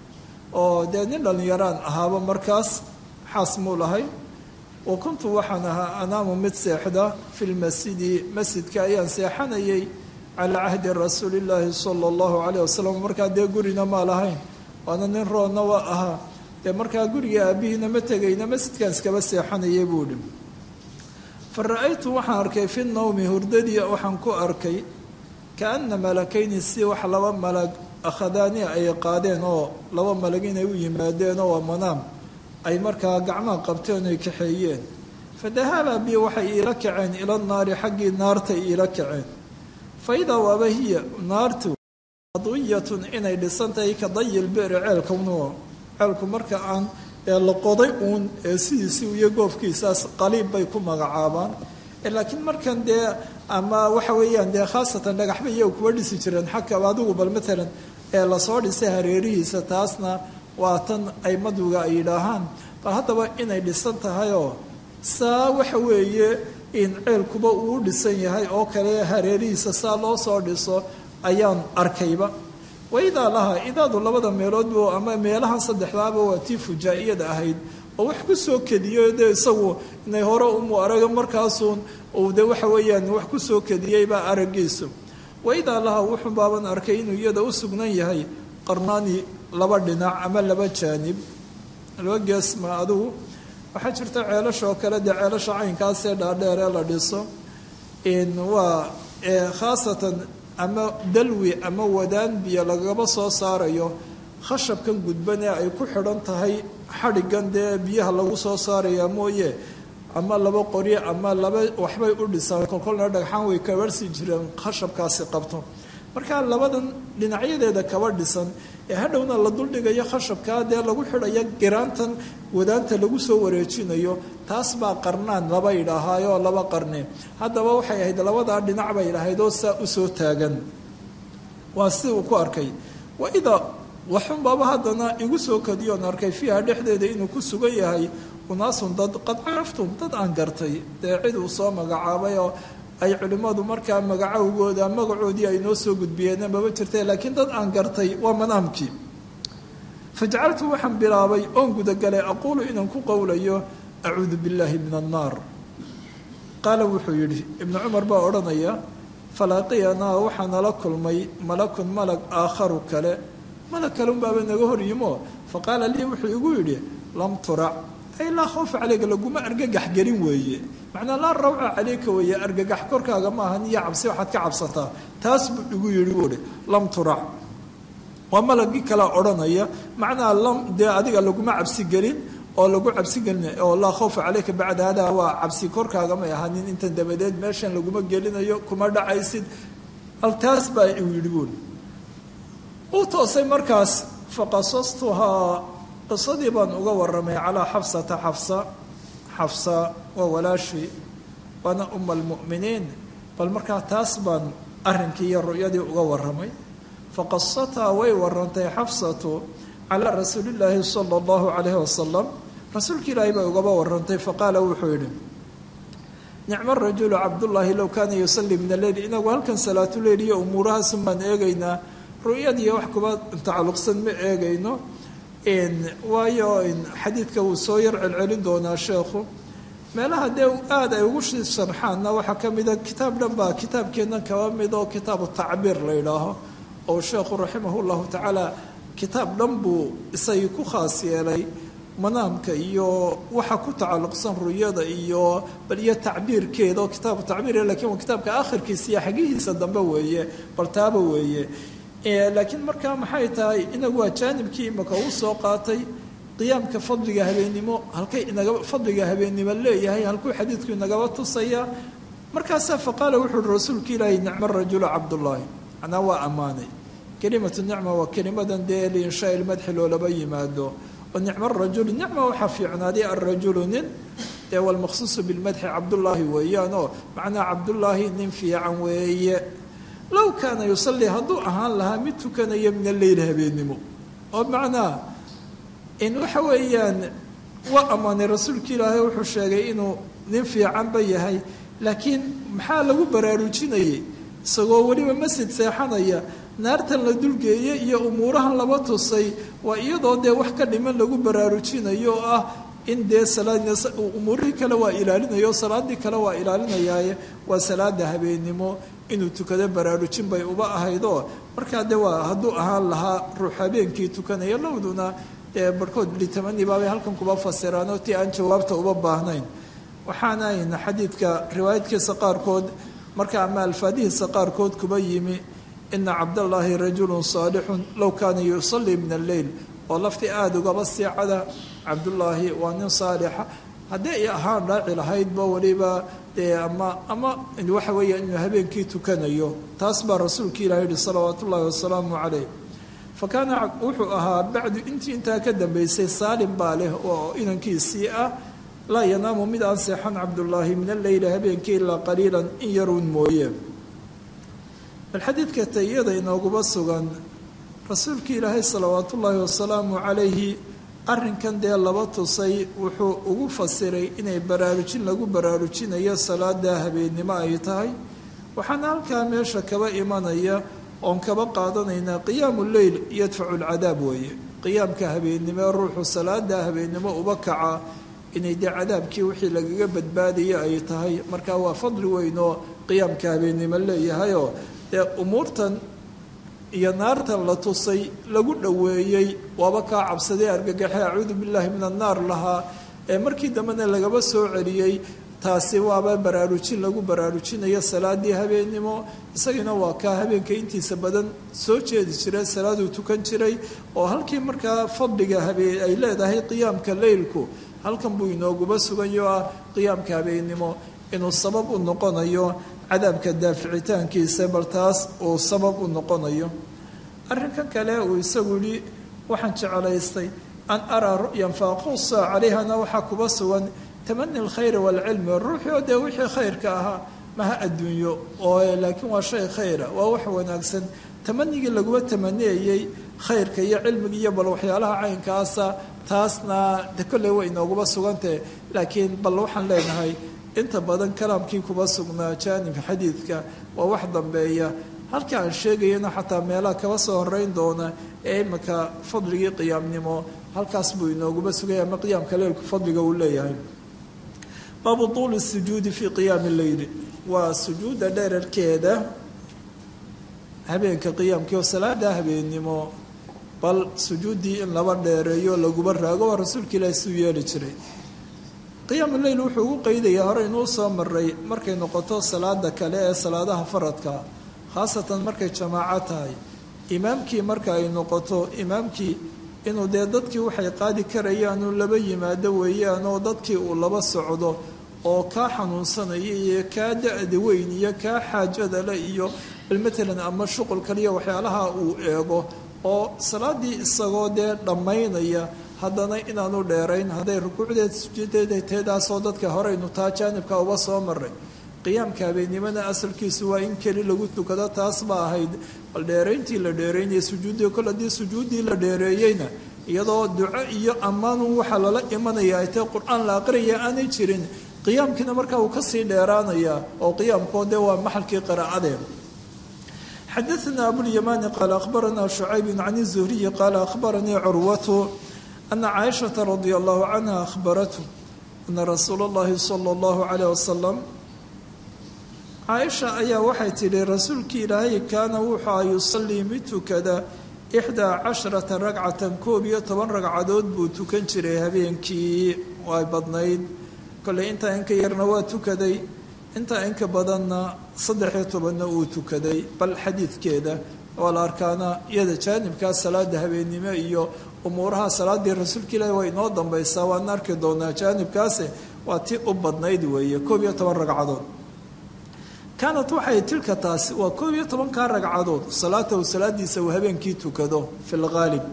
oo dee nin dhallinyaraan ahaaba markaas xaas muu lahay wa kuntu waxaan ahaa anaamu mid seexda fi lmasjidi masjidka ayaan seexanayay calaa cahdi rasuulillaahi sala allahu calayh wasalam markaa dee gurina maa lahayn waana nin roonna waa ahaa dee markaa guriga aabihiina ma tegayna masjidkaan iskaba seexanayay buu dhi fa ra-aytu waxaan arkay fi nawmi hurdadii waxaan ku arkay kaana malakayni si wax laba malag akhadaani ay qaadeen oo laba malag inay u yimaadeen oo waa manaam ay markaa gacmaha qabteen ay kaxeeyeen fa dahaba bi waxay iila kaceen ila naari xaggii naartay iila kaceen fa idaa waaba hiya naartu adwiyatun inay dhisan tahay ka dayil beri ceelkanu ceelku marka aan ee la qoday uun ee sidiisii iyo goofkiisaas qaliib bay ku magacaabaan laakiin markan dee ama waxa weeyaan dee khaasatan dhagaxba iyaga kuwa dhisi jireen xagkaba adigu bal matalan ee lasoo dhisay hareerihiisa taasna waa tan ay maduga ay yidhaahaan bal haddaba inay dhisan tahayoo saa waxa weeye in ceelkuba uu dhisan yahay oo kale hareerihiisa saa loo soo dhiso ayaan arkayba waidaa laha idaadu labada meeloodbu ama meelahan saddexdaaba waa tii fujaa-iyada ahayd oo wax ku soo kediyo dee isagu inay hore umu araga markaasuun uu de waxa weeyaan wax ku soo kediyeybaa araggiisu waidaa laha wuxuu baaban arkay inuu iyada u sugnan yahay qarnaani laba dhinac ama laba jaanib laba geesma adugu waxaa jirta ceelasha oo kale dee ceelasha caynkaasee dhaadheer ee la dhiso waa khaasatan ama dalwi ama wadaan biyo lagaba soo saarayo khashabkan gudban ee ay ku xidhan tahay xadhigan dee biyaha lagu soo saaraya mooye ama laba qoryo ama laba waxbay u dhisaan kolkolna dhagxaan way kabarhsi jireen khashabkaasi qabto markaa labadan dhinacyadeeda kaba dhisan ee hadhowna la duldhigayo khashabkaa dee lagu xidhayo giraantan wadaanta lagu soo wareejinayo taas baa qarnaan laba idhaahaayoo laba qarne haddaba waxay ahayd labadaa dhinac bay idhahayd oo saa usoo taagan waa si uu ku arkay waidaa waxunbaaba haddana igu soo kadiyoon arkay fiiha dhexdeeda inuu ku sugan yahay unaasun dad qad caraftum dad aan gartay dee cid uu soo magacaabay oo ay culimmadu markaa magacowgooda magacoodii ay noo soo gudbiyeen maba jirta laakiin dad aan gartay waa manaamkii fajacaltu waxaan bilaabay oon gudagalay aquulu inaan ku qowlayo acuudu billaahi min annaar qaala wuxuu yidhi ibnu cumar baa odhanaya falaaqiyanaa waxaa nala kulmay malakun malag aakharu kale malag kale unbaaba naga hor yimo faqaala lii wuxuu igu yidhi lam turac ay laa khawfa caleyka laguma argagax gelin weeye macnaa laa rawca caleyka weeye argagax korkaaga maaha niyo cabsi waxaad ka cabsataa taas buu igu yidhi buuhi lam turac waa malagii kalea odhanaya macnaa lam dee adiga laguma cabsi gelin oo lagu cabsi gelin oo laa khawfa caleyka bacda hadaa waa cabsi korkaaga may ahanin intan dabadeed meeshan laguma gelinayo kuma dhacaysid al taas baa igu yidhi buuhi uu toosay markaas faqasastuhaa qisadii baan uga waramay calaa xafsata xafsa xafsa waa walaashii waana uma almu'miniin bal markaa taas baan arrinkii iyo ru'yadii uga warramay faqasataa way warantay xafsatu calaa rasuulillaahi sala allahu calayhi wasalam rasuulka ilaahay bay ugaba warantay faqaala wuxuu yidhi nicmo rajulu cabdullaahi low kaana yusalli min alleyl inagu halkan salaatuleyl iyo umuurahaasun baan eegaynaa ru'yadiiyo wax kuba tacalluqsan ma eegayno waayo xadiidka wuu soo yar celcelin doonaa sheekhu meelaha dee aada ay ugu sharxaanna waxaa ka mida kitaab dhan baa kitaabkeennan kaba mid oo kitaabu tacbiir la yidhaaho oo sheekhu raximah llahu tacaala kitaab dhan buu isagii ku khaas yeelay manaamka iyo waxa ku tacalluqsan ruyada iyo bal iyo tacbiirkeeda oo kitaabu tacbiir lakin waa kitaabka akhirkiisa iyo xagihiisa dambe weeye bal taaba weeye laakiin markaa maxay tahay inagu waa jaanibkii imaka uu soo qaatay qiyaamka fadliga habeennimo halkay inaga fadliga habeennimo leeyahay halkuu xadiidku inagaba tusaya markaasaa faqaala wuxu uhi rasuulka ilaahi nicmo rajulu cabdullaahi macnaa waa ammaanay kelimatu nicma waa kelimadan dee liinshaa ilmadxi loolaba yimaado oo nicmo rajulu nicma waxaa fiicnaaday alrajulu nin dee walmaqsuusu bilmadxi cabdullaahi weeyaan oo macnaa cabdullaahi nin fiican weeye low kaana yusallii hadduu ahaan lahaa mid tukanaya min alleyl habeennimo oo macnaa in waxa weeyaan waa ammaanay rasuulka ilaahay wuxuu sheegay inuu nin fiicanba yahay laakiin maxaa lagu baraarujinayay isagoo weliba masjid seexanaya naartan la dulgeeye iyo umuurahan laba tusay waa iyadoo dee wax ka dhiman lagu baraarujinayo oo ah in dee umuurihii kale waa ilaalinayo salaadii kale waa ilaalinayaaye waa salaada habeennimo inuu tukado baraarujin bay uba ahaydoo markaa de waa hadduu ahaan lahaa ruux habeenkii tukanaya lowduna dee barhkood litamani baabay halkan kuba fasiraanoo tii aan jawaabta uba baahnayn waxaana ayna xadiidka riwaayadkiisa qaarkood marka ama alfaadihiisa qaarkood kuba yimi ina cabdallaahi rajulun saalixun low kaana yusallii min alleyl oo lafti aada ugaba siicada cabdullaahi waa nin saalixa haddii ay ahaan raaci lahaydba weliba dee ama ama waxa weeya inuu habeenkii tukanayo taas baa rasuulka ilahi yihi salawaatu ullaahi wasalaamu calayh fa kaana wuxuu ahaa bacdu intii intaa ka dambeysay saalim baa leh oo inankiisii ah laa yanaamu mid aan seexan cabdullaahi min alleyli habeenkii ilaa qaliilan in yaruun mooye bal xadiidka tayada inooguba sugan rasuulka ilaahay salawaatu ullaahi wasalaamu calayhi arrinkan dee laba tusay wuxuu ugu fasiray inay baraarujin lagu baraarujinayo salaada habeennimo ay tahay waxaana halkaa meesha kaba imanaya oon kaba qaadanaynaa qiyaamu leyl yadfacu lcadaab weeye qiyaamka habeennimo ruuxu salaada habeennimo uba kaca inay dee cadaabkii wixii lagaga badbaadaya ay tahay markaa waa fadli weyn oo qiyaamka habeennimo leeyahayoo dee umuurtan iyo naartan la tusay lagu dhoweeyey waaba kaa cabsadee argagaxe acuudu billaahi min annaar lahaa ee markii dambena lagaba soo celiyey taasi waaba baraarujin lagu baraarujinayo salaadii habeennimo isagiina waa kaa habeenka intiisa badan soo jeedi jira salaaduu tukan jiray oo halkii markaa fadliga habeen ay leedahay qiyaamka leylku halkan buu inooguba sugayo ah qiyaamka habeennimo inuu sabab u noqonayo cadaabka daaficitaankiisa bal taas uu sabab u noqonayo arrinkan kale uu isagu yihi waxaan jecelaystay an araa ru'yan faaqusa calayhana waxaa kuba sugan tamani alkhayri waalcilmi ruuxii oo dee wixii khayrka ahaa maha adduunyo oo laakiin waa shay khayra waa wax wanaagsan tamanigii laguma tamaniyayey khayrka iyo cilmiga iyo bal waxyaalaha caynkaasa taasna de kolley way inooguba sugantahe laakiin bal waxaan leenahay inta badan kalaamkii kuba sugnaa jaanibka xadiidka waa wax dambeeya halka aan sheegayana xataa meelaha kaba soo horeyn doona ee imika fadligii qiyaamnimo halkaas buu inooguba sugaya ama qiyaamka leylku fadliga uu leeyahay baabu tuuli sujuudi fii qiyaami leyli waa sujuudda dherarkeeda habeenka qiyaamkii oo salaada habeennimo bal sujuuddii in laba dheereeyo laguba raago waa rasuulka ilaahi suu yeeli jiray qiyaamu leyl wuxuu ugu qeydayaa hore inuu soo maray markay noqoto salaada kale ee salaadaha faradka khaasatan markay jamaaco tahay imaamkii marka ay noqoto imaamkii inuu dee dadkii waxay qaadi karayaan uu laba yimaado weeyaan oo dadkii uu laba socdo oo kaa xanuunsanaya iyo kaa da-da weyn iyo kaa xaajada le iyo bal matalan ama shuqul kaliya waxyaalaha uu eego oo salaadii isagoo dee dhammaynaya haddana inaanu dheerayn hadday rukuucdeed sujuudeeda teedaasoo dadka horeynu taa jaanibka uba soo maray qiyaamka habeennimona asalkiisu waa in keli lagu tukado taas ba ahayd bal dheerayntii la dheeraynaya sujuuddii kol haddii sujuuddii la dheereeyeyna iyadoo duco iyo ammaanun waxaa lala imanaya ay tae qur-aan la aqriyaya aanay jirin qiyaamkiina markaa uu kasii dheeraanaya oo qiyaamkoo dee waa maxalkii qiraa'adee xadaثna abوlyamani qaala akhbarana شhucayb can الzuhriyi qaala akhbaranii curwatu ana caaishaةa radia allahu canha akhbaratu ana rasuula اllahi salى اllahu عalيه wasalam caaisha ayaa waxay tidhi rasuulkii ilaahay kaana wuxua yusalii mid tukada ixdaa casharata ragcatan koob iyo toban ragcadood buu tukan jiray habeenkii ay badnayd kolley intaa inka yarna waa tukaday intaa inka badanna saddex-iyo tobanna uu tukaday bal xadiidkeeda waa la arkaana iyada jaanibkaa salaada habeennimo iyo umuuraha salaadii rasuulka ilaahi waa inoo dambaysaa waan arki doonaa jaanibkaase waa ti u badnayd weeye koob iyo toban ragcadood kaanat waxay tilka taasi waa koob iyo tobankaa ragcadood salaatahu salaadiisa uu habeenkii tukado fi lgaalib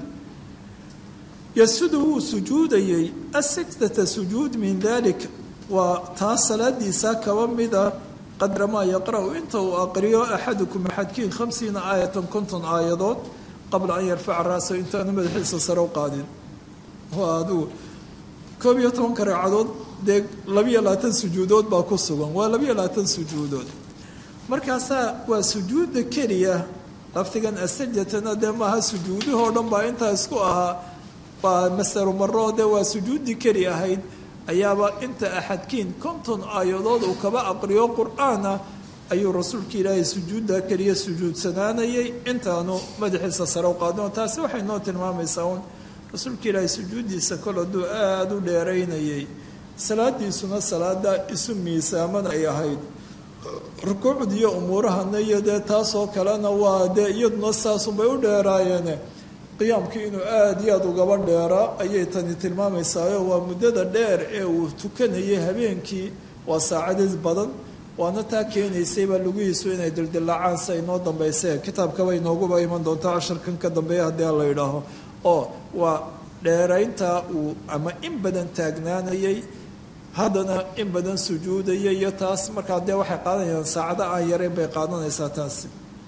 yasudu wuu sujuudayey asajdata sujuud min dalik waa taas salaadiisa kaba mida qadra maa yaqra-u inta uu aqriyo axadukum axadkiin khamsiina aayatan konton aayadood qabla an yarfaca ra'sahu intaanu madaxiisa sare u qaadin waa adigu koob iyo tobanka ragcadood dee labiyo labaatan sujuudood baa ku sugan waa labiyo labaatan sujuudood markaasaa waa sujuudda keliya laftigan asajatana dee maaha sujuudahoo dhan baa intaa isku ahaa waa masaru maroo dee waa sujuuddii keli ahayd ayaaba inta axadkiin konton aayadood uu kaba aqriyo qur-aana ayuu rasuulka ilaahay sujuudda keliya sujuudsanaanayay intaanu madaxiisa sare u qaadin taasi waxay noo tilmaamaysaa uun rasuulka ilaahay sujuuddiisa kol hadduu aada u dheeraynayay salaadiisuna salaada isu miisaaman ay ahayd rukuucd iyo umuurahana iyo dee taasoo kalena waa dee iyaduna saasunbay u dheeraayeene qiyaamkii inuu aada iyo aada ugaba dheeraa ayay tani tilmaamaysaao waa muddada dheer ee uu tukanayay habeenkii waa saacadid badan waana taa keenaysayba lugihiisu inay dildilaacaan si ay noo dambaysee kitaabkaba inooguba iman doonta casharkan ka dambeeya haddii la yidhaaho oo waa dheerayntaa uu ama in badan taagnaanayay haddana in badan sujuudaya iyo taas markaa dee waxay qaadanayaan saacado aan yareyn bay qaadanaysaa taasi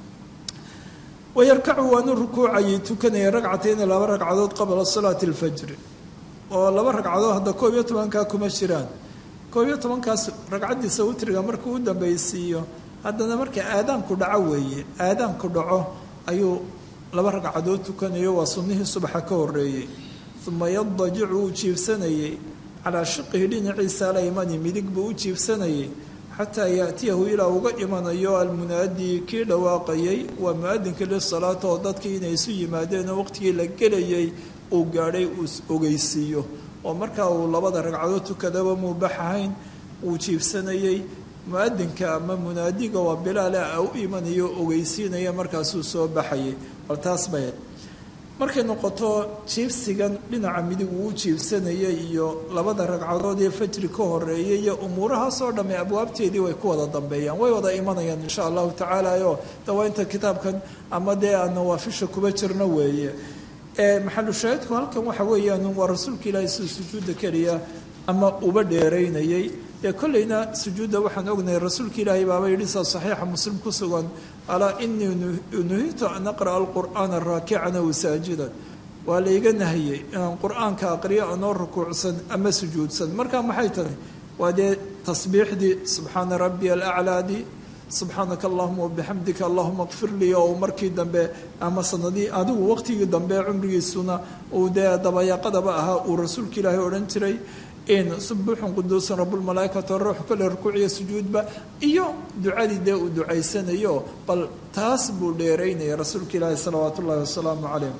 wayarkacu waanu rukuucayay tukanaya ragcatayni laba ragcadood qabla salaati alfajri oo laba ragcadood hadda koob iyo tobankaa kuma jiraan koob iyo tobankaas ragcaddiisa witriga markuu u dambaysiiyo haddana marka aadaanku dhaco weeye aadaanku dhaco ayuu laba ragcadood tukanayo waa sunnihii subaxa ka horeeyey uma yadajicu wuu jiibsanayey calaa shiqihi dhinaciisa alaymani midig buu u jiibsanayay xataa yaatiyahu ilaa uga imanayo almunaadii kii dhawaaqayay waa mu-adinka lisalaata oo dadkii inay isu yimaadeen oo waqtigii la gelayay uu gaadhay uu ogeysiiyo oo markaa uu labada ragcadood tukadaba muubax ahayn wuu jiibsanayey mu-adinka ama munaadiga waa bilaale a u imanayo o ogeysiinaya markaasuu soo baxayay bal taas bay markay noqoto jiibsigan dhinaca midig uu u jiibsanayay iyo labada ragcadood ee fajri ka horeeyay iyo umuurahaasoo dhamme abwaabteedii way ku wada dambeeyaan way wada imanayaan insha allahu tacaala oo dawaynta kitaabkan ama dee aan nawaafisha kuba jirno weeye maxalu shaahidku halkan waxa weeyaan waa rasuulka ilaahay sida sujuudda keliya ama uba dheeraynayay ee kolleyna sujuudda waxaan ognahay rasuulka ilaahay baaba yidhi saa saxiixa muslim ku sugan alaa inii nuhitu an aqra'a alqur'aana raakican aw saajidan waa layga nahiyey inaan qur-aanka aqriyo anoo rukuucsan ama sujuudsan marka maxay tahay waa dee tasbiixdii subxaana rabbiya alaclaadii subxaanaka allahuma wabixamdika allahuma kfir lii oo markii dambe ama sanadii adigu waqtigii dambe cumrigiisuna uu dee dabayaaqadaba ahaa uu rasuulka ilaahay odhan jiray in subuuxun quduusan rabulmalaaikatu ruux kale rukuuciyo sujuudba iyo ducadii dee uu ducaysanayo bal taas buu dheeraynaya rasuulka ilaahi salawaatu ullahi wasalaamu calayh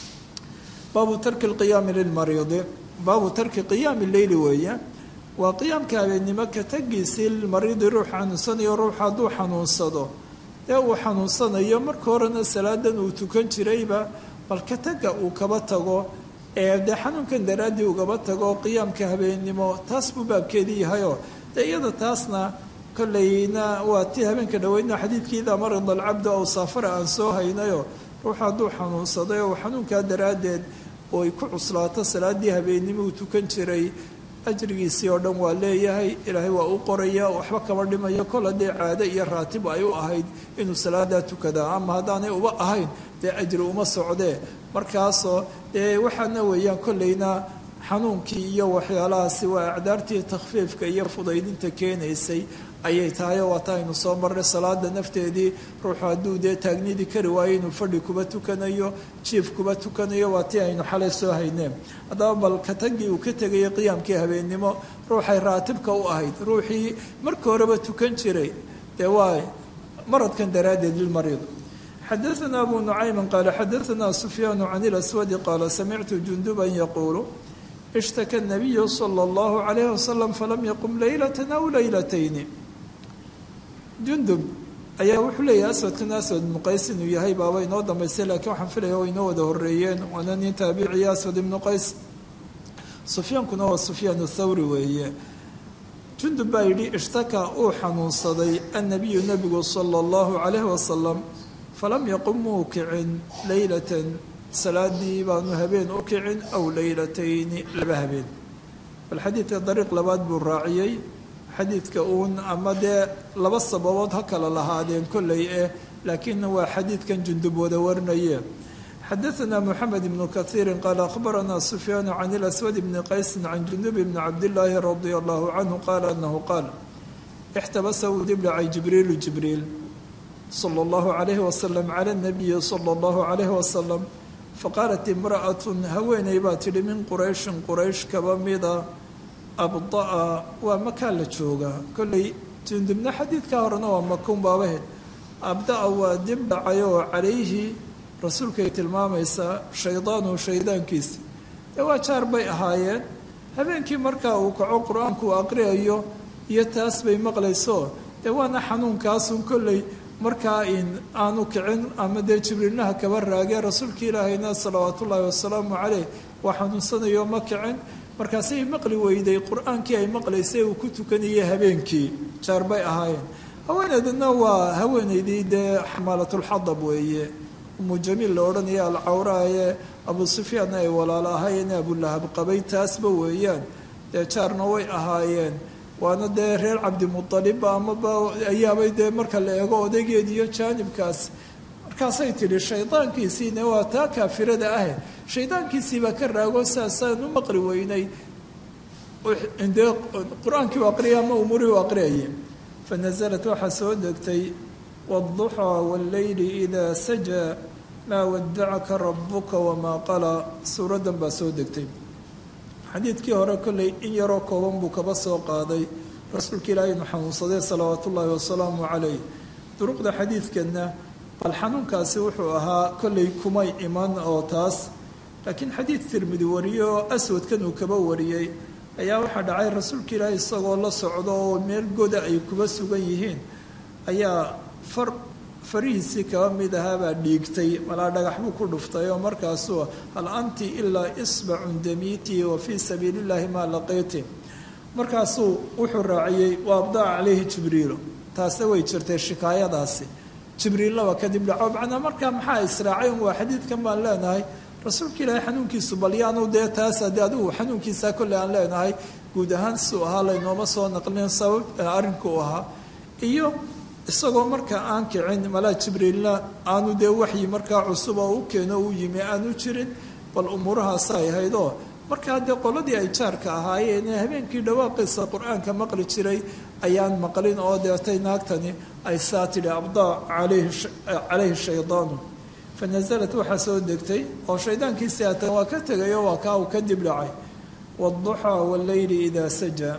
baabu tarki lqiyaami lilmariidi baabu tarki qiyaami leyli weeye waa qiyaamka habeennimo ka tagiisii lilmariidi ruux xanuunsanayo ruux hadduu xanuunsado ee uu xanuunsanayo marka horena salaadan uu tukan jirayba bal ka taga uu kaba tago ee dee xanuunkan daraaddii ugaba tago qiyaamka habeennimo taas buu baabkeedii yahayoo dee iyada taasna kolleyna waa tii habeenka dhaweydna xadiidkii idaa marida alcabdu aw saafara aan soo haynayo ruux hadduu xanuunsaday oo xanuunkaa daraaddeed oo ay ku cuslaato salaadii habeennimo uu tukan jiray ajrigiisii oo dhan waa leeyahay ilaahay waa u qoraya waxba kama dhimayo kol haddee caado iyo raatib ay u ahayd inuu salaadaa tukadaa ama haddaanay uba ahayn dee ajri uma socdee markaasoo dee waxaana weeyaan kollayna xanuunkii iyo waxyaalahaasi waa acdaartii takhfiifka iyo fudaydinta keenaysay ayay tahay oo waata aynu soo marray salaada nafteedii ruuxu hadduu dee taagnidii kari waayo inuu fadhi kuba tukanayo jiif kuba tukanayo waa tii aynu xalay soo hayneen haddaba bal katagii uu ka tegayay qiyaamkii habeennimo ruuxay raatibka u ahayd ruuxii marka horeba tukan jiray dee waa maradkan daraaddeed lilmariid xadaثna abu nucayma qaala xadaثna sufyaan can اlaswadi qaala samictu junduban yaquulu ishtaka الnabiyu slى اllahu عalayh wasalam falam yaqum laylata aw laylatayni jundub ayaa wuxuu leeyahay aswadkan aswad ibnu qays inuu yahay baaba inoo dambaysay laakiin waxaan filaya o inoo wada horeeyeen waana nin taabiciya aswad ibnu qays sufyaankuna waa sufyaan thawri weeye jundub baa yidhi ishtaka uu xanuunsaday annabiyu nebigu sala allahu calayhi wasalam falam yaqum muu kicin leylatan salaadii baanu habeen u kicin aw leylatayni laba habeen bal xadiidka dariiq labaad buu raaciyey xadiidka uun ama dee laba sababood ha kala lahaadeen kolley eh laakiinna waa xadiidkan jundub wada warinaye xadaثna mxamed ibnu kahiiri qaala akhbarana sufyaanu can اlaswad bni qaysi can junub bni cabdillaahi radi allahu canhu qaala anahu qaal ixtabasa uu dibdhacay jibriilu jibriil salى اllahu alayhi wasalam cala nabiyi salى اllahu alayhi wasalam faqaalat imra'at haweeney baa tidhi min qurayshin quraysh kaba mida abda'a waa makaa la joogaa kolley jundubna xadiidka horena waa makuun baabaheed abda'a waa dib dhacay oo calayhi rasuulkay tilmaamaysaa shaydaanu shaydaankiisi dee waa jaar bay ahaayeen habeenkii markaa uu kaco qur-aanku uu aqriyayo iyo taas bay maqlayso dee waana xanuunkaasun kolley markaa in aanu kicin ama dee jibriilnaha kaba raagee rasuulka ilaahayna salawaat ullaahi wasalaamu caleyh waa xanuunsanayo ma kicin markaasay maqli weyday qur-aankii ay maqlaysay uu ku tukanayay habeenkii jaar bay ahaayeen haweeneedna waa haweeneydii dee xamaalatulxadab weeye umu jamiil la odhanaya alcawraaye abu sufyaanna ay walaalo ahaayeen abulahab qabay taasba weeyaan dee jaarna way ahaayeen waana dee reer cabdimualibba amaba ayaabay dee marka la eego odaygeed iyo jaanibkaas markaasay tidhi shaydaankiisiina waa taa kaafirada ahe shaydaankiisiibaa ka raago saasaan u maqli weynay dee qur-aankii u aqriyay ama umuurihii u aqriyayay fanasalat waxaa soo degtay wاlduxى wاlleyli إida sajaa maa wadacaka rabuka wamaa qala suuraddan baa soo degtay xadiidkii hore kolley in yaroo kooban buu kaba soo qaaday rasuulka ilaahay inu xanuunsaday salawaat ullaahi wasalaamu calayh duruqda xadiidkanna bal xanuunkaasi wuxuu ahaa kolley kumay iman oo taas laakiin xadiid tirmidi wariyey oo aswadkan uu kaba wariyey ayaa waxaa dhacay rasuulka ilaahay isagoo la socdo oo meel goda ay kuba sugan yihiin ayaa far farihiisii kaba mid ahaabaa dhiigtay malaa dhagax buu ku dhuftay oo markaasuu hal anti ilaa isbacun damiiti wa fii sabiili llaahi maa laqiyti markaasuu wuxuu raaciyey wa abdaca caleyhi jibriilo taasna way jirtay shikaayadaasi jibriillaba kadib dhaco macnaa markaa maxaa israacay un waa xadiidkan baan leenahay rasuulka ilaahay xanuunkiisu bal yaanu dee taas haddii adigu xanuunkiisaa kolley aan leenahay guud ahaan siduu ahaa laynooma soo naqlin sabab arrinku u ahaa iyo isagoo markaa aan kicin malaa jibriilna aanu dee waxyi markaa cusub oo u keeno u yimi aanu jirin bal umuurahaasa ay haydoo markaa dee qoladii ay jaarka ahaayeen ee habeenkii dhawaaqiisa qur-aanka maqli jiray ayaan maqlin oo deetay naagtani ay saa tidhi abdaa calayhi shaydaanu fa nasalat waxaa soo degtay oo shaydaankiisii haatan waa ka tegayo waa kaa uu ka dib dhacay wاlduxaa wاlleyli idaa sajaa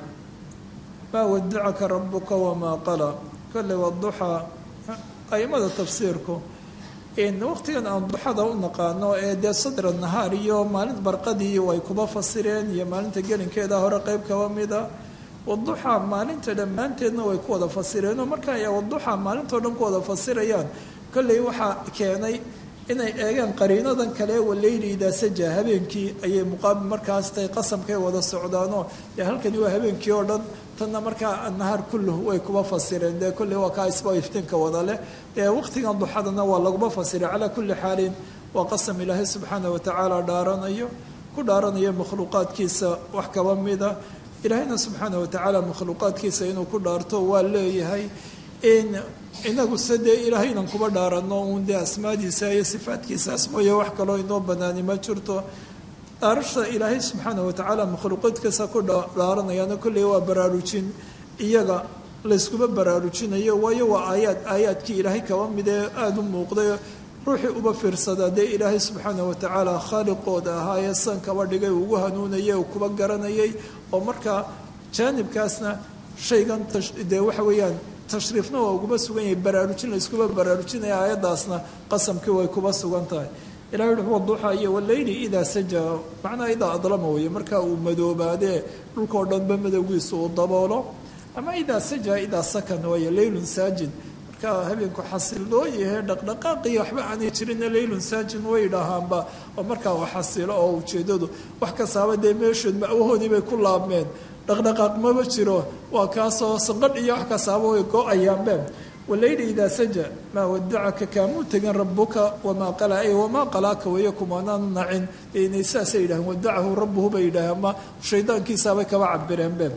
maa wadacaka rabuka wamaa qala kolley wduxaa aimada tafsiirku waqtigan aan duxada u naqaano ee dee sadra nahaar iyo maalin barqadii way kuba fasireen iyo maalinta gelinkeeda hore qeyb kaba mida waduxaa maalinta dhammaanteedna way ku wada fasireenoo marka ay waduxaa maalintao dhan ku wada fasirayaan kolley waxaa keenay inay eegaan qariinadan kale waleyli idaa saja habeenkii ayay muqaabil markaas tahay qasamkay wada socdaanoo dee halkani waa habeenkii oo dhan tanna markaa nahaar kulluhu way kuba fasireen dee kolley waa kaa isba iftiinka wada leh dee waqtigan duxadana waa laguma fasiray calaa kulli xaalin waa qasam ilaahay subxaana watacaala dhaaranayo ku dhaaranayo makhluuqaadkiisa wax kaba mida ilaahayna subxaana watacaala makhluuqaadkiisa inuu ku dhaarto waa leeyahay in inagu se dee ilaahaynan kuba dhaarano uun dee asmaadiisa iyo sifaadkiisaas mooye wax kaloo inoo banaani ma jirto dhaarasha ilaahay subxaana watacaala makhluuqaadkiisa ku dhaaranayaana kolley waa baraarujin iyaga layskuma baraarujinayo waayo waa aayaad aayaadkii ilaahay kaba mid ee aada u muuqday ruuxii uba fiirsadaa dee ilaahay subxaana watacaala khaaliqooda ahaa ee san kaba dhigay ugu hanuunayay uu kuba garanayay oo markaa jaanibkaasna shaygan dee waxa weeyaan tashriifna waa uguma sugan yahay baraarujin layskuma baraarujinaya aayaddaasna qasamkii way kuba sugan tahay ilahay wuxuu waduuxa iyo waleyli idaa saja macnaha idaa adlama weeye markaa uu madoobaadee dhulkao dhanba madowgiisu uu daboolo ama idaa saja idaa sakan waaye leylun saajin markaa habeenku xasiloo yahe dhaqdhaqaaqii waxba aanay jirinna leylun saajin way dhahaanba oo markaa uu xasilo oo ujeedadu wax kastaaba dee meeshood ma'wahoodii bay ku laabmeen dhaqdhaqaaq maba jiro waa kaasoo sanqadh iyo wax kastaaba way go-ayaanbe waleyli idaa saja maa wadacaka kaamuu tegin rabuka wamaa qala ay wamaa qalaaka weeye kumaanaanu nacin inay saasay yidhaheen wadacahu rabbuhu bay yidhaheen ama shaydaankiisaabay kaba cabireen be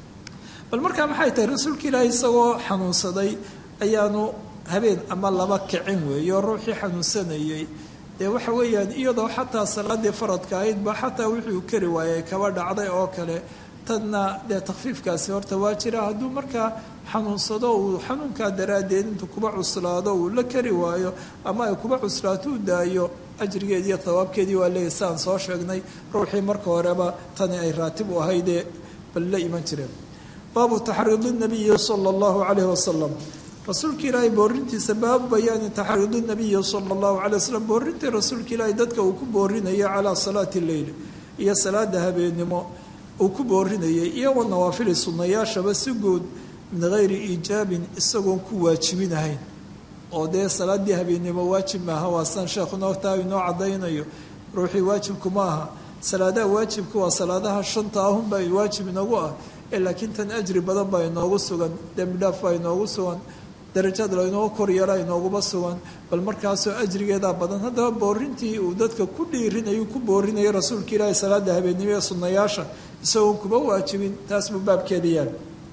bal markaa maxay tahay rasuulka ilaahi isagoo xanuunsaday ayaanu habeen ama laba kicin weeye oo ruuxii xanuunsanayey dee waxa weeyaan iyadoo xataa salaadii faradka ahayd ba xataa wuxuu kari waayey kaba dhacday oo kale tadna dee takfiifkaasi horta waa jira hadduu markaa xanuunsado uu xanuunkaa daraaddeed intuu kuba cuslaado uu la kari waayo ama ay kuba cuslaato u daayo ajrigeedii iyo thawaabkeedii waa leeyahy siaan soo sheegnay ruuxii marka horeba tani ay raatib u ahaydee bal la iman jireen baabu taxriidi nabiyi sala allahu calayhi wasalam rasuulka ilaahay boorintiisa baabu bayaani taxriidi nabiyi sala allahu calay wasalam boorintii rasuulka ilaahay dadka uu ku boorinayo calaa salaati leyl iyo salaada habeennimo uu ku boorinayay iyo wa nawaafili sunnayaashaba si guud min gayri iijaabin isagoon ku waajibinahayn oo dee salaadii habeennimo waajib maaha waa san sheekhuna taa inoo caddaynayo ruuxii waajibku ma aha salaadaha waajibka waa salaadaha shanta ahunbaa waajib inagu ah ee laakiin tan ajri badan baa inoogu sugan dembi dhaaf baa inoogu sugan darajaad laynoo koryeela inooguma sugan bal markaasoo ajrigeedaa badan haddaba boorintii uu dadka ku dhiirinayu ku boorinaya rasuulka ilaahi salaada habeennimo ee sunnayaasha isagoon kuba waajibin taas buu baabkeeda yaal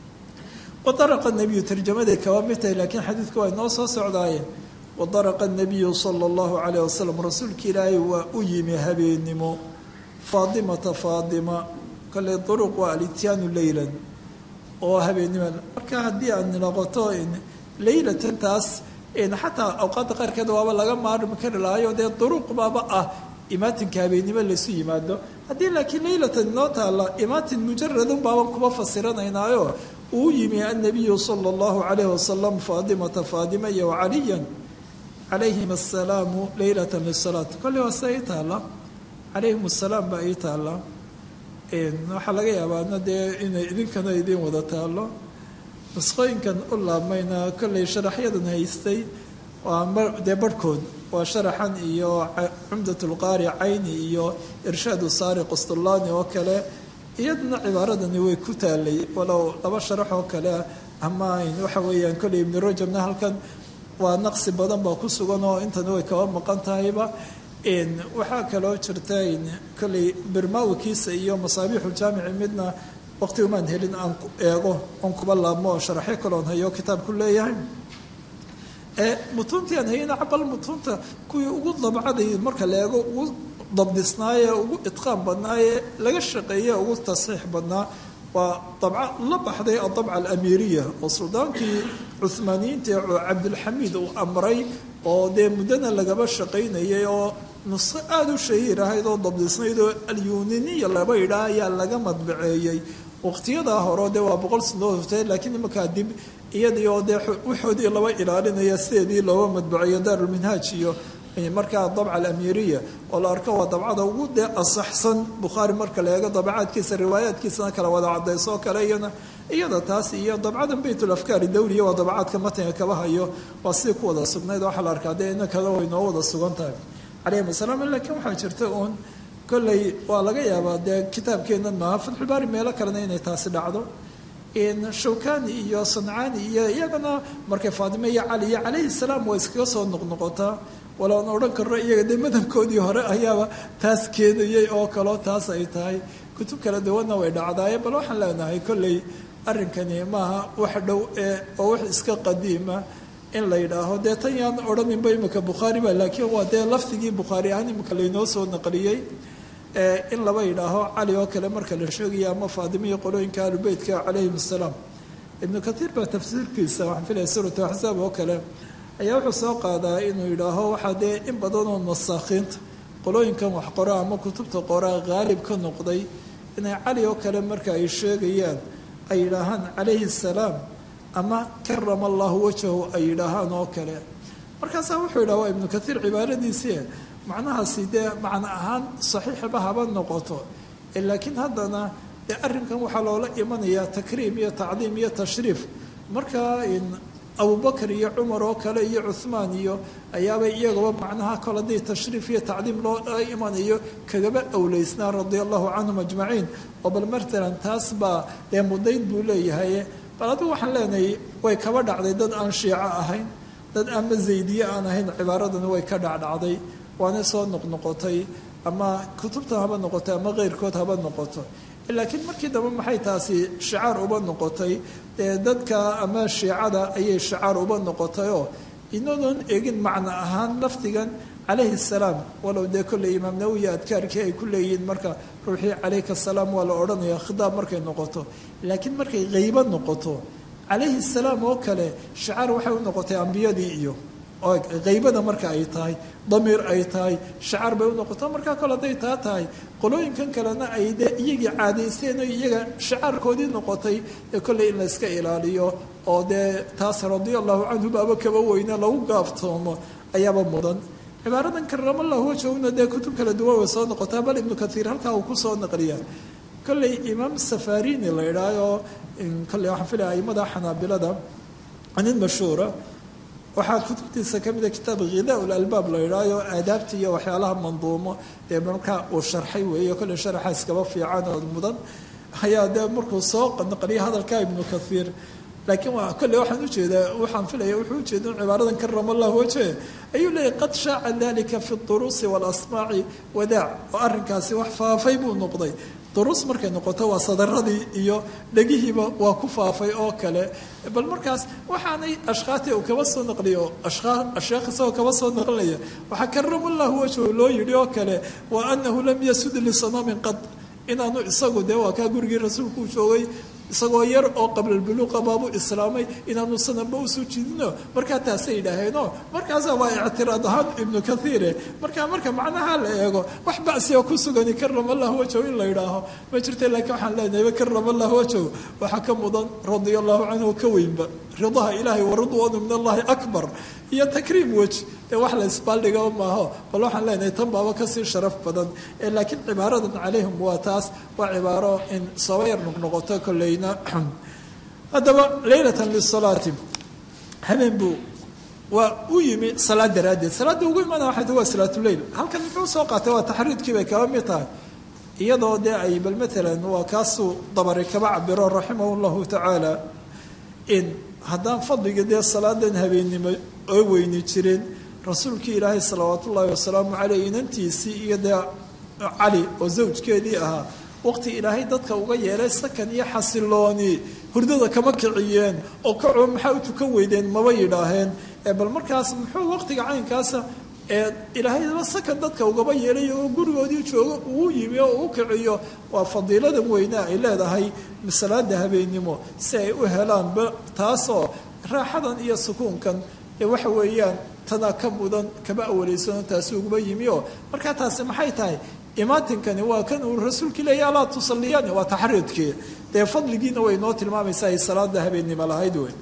wadaraqa nebiyu tarjamaday kaba mid tahay laakiin xadiidku waa inoo soo socdaaye wadaraqa nebiyu sala allahu calayh wasalam rasuulka ilaahay waa u yimi habeennimo faadimata faadima kale duruq waa alityaanu leylan oo habeennimo marka haddii aad noqoto leylatan taas xataa awqaadda qaarkeed waaba laga maarmi kari lahayo dee duruq baaba ah imaatinka habeennimo laysu yimaado haddii laakiin leylatan inoo taalla imaatin mujaradun baaban kuba fasiranaynaayo uu yimi annabiyu sala allahu calayhi wasalam faadimata faadima iyo wacaliyan calayhim assalaamu leylatan lisalaat kolley waa sida ii taalla calayhim assalaam baa ii taalla waxaa laga yaabaana dee inay idinkana idiin wada taallo nusqooyinkan u laabmayna kolley sharaxyadan haystay waa dee barhkood waa sharaxan iyo cumdatulqaari cayni iyo irshaadu saari qustulaani oo kale iyaduna cibaaradani way ku taalay walow laba sharax oo kale ama waxa weeyaan kolley ibnu rajabna halkan waa naqsi badan baa ku sugan oo intana way kaba maqan tahayba waxaa kaloo jirta kolley birmawikiisa iyo masaabiixuljaamici midna waqti umaan helin aan eego oon kuba laabmo oo sharaxyo kaloon hayo kitaabku leeyahay mutuuntii aan hayana bal mutuunta kuwii ugu dabcaday marka la eego ugu dabdisnaaye ugu idqaan badnaaye laga shaqeeye ugu tasxiix badnaa waa dabca la baxday adabca alamiiriya oo suldaankii cuhmaaniyiinta ee cabdilxamiid uu amray oo dee muddana lagaba shaqaynayay oo nusqo aada u shahiir ahayd oo dabdisnayd oo alyuniniya laba yidhaah ayaa laga madbaceeyey waqtiyadaa hore dee waa boqol sanadood hortee laakiin imankaa dib iyadii oo dee waxoodii laba ilaalinaya sideedii looga madbaceeyo daarulminhaaj iyo markaa dabca alamiiriya oo la arko waa dabcada ugu dee asaxsan bukhaari marka la eego dabacaadkiisa riwaayaadkiisana kala wada cadayso oo kale iyana iyada taas iyo dabcadan baytulafkaari dawliya waa dabacaadka matniga kaba hayo waa sidii ku wada sugnayd waxaa la arkaa dee inankada way noo wada sugan tahay calayhim asalaam laakiin waxaa jirta uun kolley waa laga yaabaa dee kitaabkeennan maaha fatxulbaari meelo kalena inay taasi dhacdo shawkani iyo sancaani iyo iyagana markay faatime iyo cali iyo calayhi salaam waa iskaga soo noqnoqotaa waloan odhan karno iyaga dee madhabkoodii hore ayaaba taas keenayay oo kaleo taas ay tahay kutub kala duwanna way dhacdaaye bal waxaan leenahay kolley arrinkani maaha wax dhow ee oo wax iska qadiima in la yidhaaho dee tan yaan odhaninba imika bukhaari ba laakiin waa dee lafdigii bukhaari ahaan imika laynoo soo naqliyey in laba yidhaaho cali oo kale marka la sheegaya ama faadimiya qolooyinka ahlubeytka calayhim assalaam ibnu katiir baa tafsiirkiisa waxaan filaya suuratu axsaab oo kale ayaa wuxuu soo qaadaa inuu yidhaaho waxaa dee in badanoo nasaakhiinta qolooyinkan wax qora ama kutubta qoraa haalib ka noqday inay cali oo kale marka ay sheegayaan ay yidhaahaan calayhi salaam ama karama allahu wajhahu ay yidhaahaan oo kale markaasaa wuxuu yidhaha waa ibnu katiir cibaaradiisii macnahaasi dee macno ahaan saxiixba haba noqoto laakiin haddana dee arrinkan waxaa loola imanayaa takriim iyo tacdiim iyo tashriif markaa abubakar iyo cumar oo kale iyo cuhmaan iyo ayaabay iyagaba macnaha kole haddii tashriif iyo tacdiim loo imanayo kagaba awleysnaa radia allahu canhum ajmaciin oo bal matalan taas baa dee mudayn buu leeyahay bal adigu waxaan leenahay way kaba dhacday dad aan shiico ahayn dad ama zaydiye aan ahayn cibaaradani way ka dhacdhacday waana soo noqnoqotay ama kutubtan haba noqotay ama keyrkood haba noqoto laakiin markii dambe maxay taasi shicaar uba noqotay dee dadka ama shiicada ayay shicaar uba noqotay oo inadoon eegin macno ahaan lafdigan calayhi salaam walow dee kolley imaam nawowi adkaarkii ay ku leeyihiin marka ruuxii calayka asalaam waa la odhanaya khidaab markay noqoto laakiin markay haybo noqoto calayhi salaam oo kale shicaar waxay u noqotay ambiyadii iyo haybada marka ay tahay damiir ay tahay shacaar bay u noqoto markaa kole hadday taa tahay qolooyinkan kalena ay dee iyagii caadaysteen oo iyaga shacaarkoodii noqotay ee kolley in la iska ilaaliyo oo dee taas radia allahu canhu baaba kaba weyne lagu gaaftoomo ayaaba mudan cibaaradan karamallahu wajhuna dee kutub kala duwan way soo noqotaa bal ibnu katiir halkaa uu ku soo naqliyaa kolley imaam safarini la idhaayo kolley waxaan filaya aimada xanaabilada nin mashhuura waxaa kutubtiisa ka mida kitaab khidaa lalbaab la idhaayo aadaabta iyo waxyaalaha manduumo dee markaa uu sharxay weeye kolley sharaxa iskaba fiican oo mudan ayaa dee markuu soo naqliyay hadalka ibnu kaiir laakiin waa kolley waxaan ujeedaa waxaan filaya wuxuu ujeeda in cibaaradan karama allahu wajhe ayuu leeyahy qad shaaca dalika fi duruusi waalasmaaci wadaac oo arrinkaasi wax faafay buu noqday duruus markay noqoto waa sadaradii iyo dhegihiiba waa ku faafay oo kale bal markaas waxaanay ashkaati uu kaba soo naqliyo sheekh isagoo kaba soo naqlinaya waxaa karamallahu wajhu loo yidhi oo kale wa anahu lam yasud lisanamin qad inaanu isagu dee waa kaa gurigii rasuulkuu joogay isagoo yar oo qablalbuluuqa baabuu islaamay inaanu sananba usoo jiidino markaa taasay yidhaaheenoo markaasa waa ictiraad ahaan ibnu kaiire markaa marka macnaha la eego wax bacsiga ku sugani karama allahu wajhow in la yidhaaho ma jirta laakiin waxaan leenahay karama allahu wajhow waxaa ka mudan radia allahu canhu ka weynba ridaha ilaahay waridwaanu min allahi akbar iyo takriim weji ee wax la isbaaldhiga maaho bal waxaan leenahay tan baaba kasii sharaf badan laakiin cibaaradan calayhim waa taas waa cibaaro in saba yar noqnoqoto kolleyna haddaba leylatan lisalaati habeen buu waa u yimi salaad daraaddeed salaadda ugu imana waxay tahay waa salaatuleyl halkan muxuu soo qaatay waa taxriidkii bay kaba mid tahay iyadoo dee ay bal matalan waa kaasuu dabari kaba cabiro raximah llahu tacaala in haddaan fadliga dee salaadan habeennimo oo weyni jireen rasuulkii ilaahay salawaat ullaahi wasalaamu caleyh inantiisii iyo dee cali oo zawjkeedii ahaa waqti ilaahay dadka uga yeelay sakan iyo xasilooni hurdada kama kiciyeen oo kacoo maxaa u tukan weydeen maba yidhaaheen bal markaas muxuu waqtiga caynkaasa ee ilaahayba sakan dadka ugaba yeelay oo gurigoodii joogo uu yimi oo uu kiciyo waa fadiiladan weynaa ay leedahay salaada habeennimo si ay u helaanba taasoo raaxadan iyo sukuunkan ee waxa weeyaan tanaa ka mudan kama awaleysano taasi uguma yimi oo markaa taasi maxay tahay imaatinkani waa kan uu rasuulkii leeya alaa tusaliyani waa taxriidkii dee fadligiina way noo tilmaamaysaa ay salaada habeennimo lahayd wey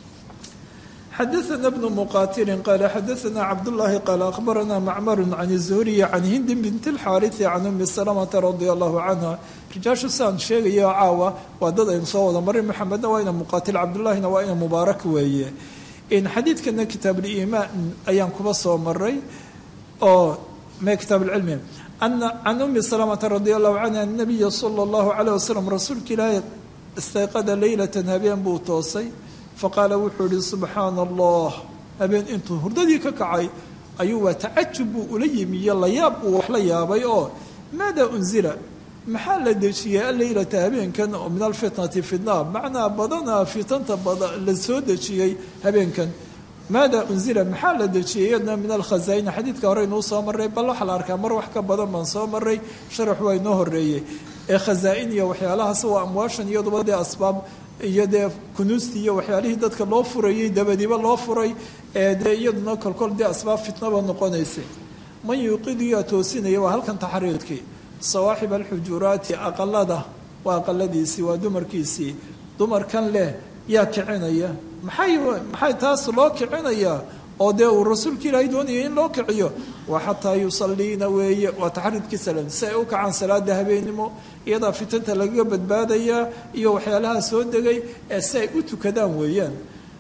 xadaثna bn mqatilin qala xadaثna cabdالlahi qaala akhbarana macmar can الzuhriyi can hindi bint اlxaariثi can umi salamata radi allahu canha rijaashu saan sheegaya oo caawa waa dad aynu soo wada marin maxamedna waa ina muqaatil cabdullahina waa ina mubaarak weeye in xadiidkana kitaab liimaan ayaan kuba soo maray oo me kitaab lcilmi can umi salamata radi allahu canha nabiya sala allahu calayh wasalam rasuulka ilaahay istayqada leylatan habeen buu toosay faqaala wuxuu yihi subxaana allah habeen intuu hurdadii ka kacay ayuu waa tacajub buu ula yimi iyo layaab uu wax la yaabay oo maada unzila maxaa la dejiyey alleylata habeenkan oo min alfitnati fitna macnaa badanaa fitanta la soo dejiyey habeenkan maada unzila maxaa la dejiyey iyadna min alkhazaaina xadiidka hore inuu soo maray bal waxaa la arkaa mar wax ka badan baan soo maray sharax waa inoo horeeyey ee khazaa-in iyo waxyaalahaas waa amwaashan iyaduba dee asbaab iyo dee kunuustii iyo waxyaalihii dadka loo furayey dabadiba loo furay ee dee iyaduna kolkol dee asbaab fitnaba noqonaysay man yuuqidiyaa toosinaya waa halkan taxriidkii sawaaxib alxujuraati aqalada waa aqaladiisii waa dumarkiisii dumarkan leh yaa kicinaya maxay maxay taas loo kicinayaa oo dee uu rasuulka ilaahay doonaya in loo kiciyo waa xataa yusaliina weeye waa taxriidkii salam si ay u kacaan salaada habeenimo iyadaa fitanta lagaga badbaadayaa iyo waxyaalaha soo degay ee si ay u tukadaan weeyaan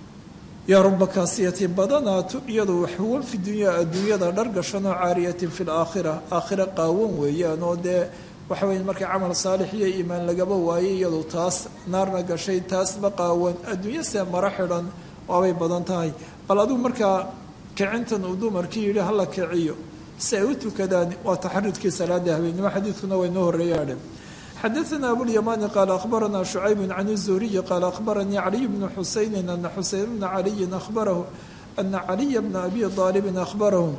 yaa ruba kaasiyatin badanaatu iyadu waxwan fi dunya adduunyada dhar gashanoo caariyatin fi laakhira aakhira qaawan weeyaan oo dee waxa weya markay camal saalix iyo iimaan lagaba waayay iyadu taas naarna gashay taasba qaawan adduunya see maro xidhan waabay badan tahay bal adigu markaa kicintan uu dumarkii yidhi hala kiciyo si ay u tukadaan waa taxariidkii salaada habeenimo xadiidkuna waa inoo horreeyaadhe xadaثna abulيamani qaala akhbarana شhucayb can الzuhriyi qaala akhbaranii caliy bnu xusayni ana xuseyn bna caliyi ahbarahu ana caliya bna abi aalibin ahbarahu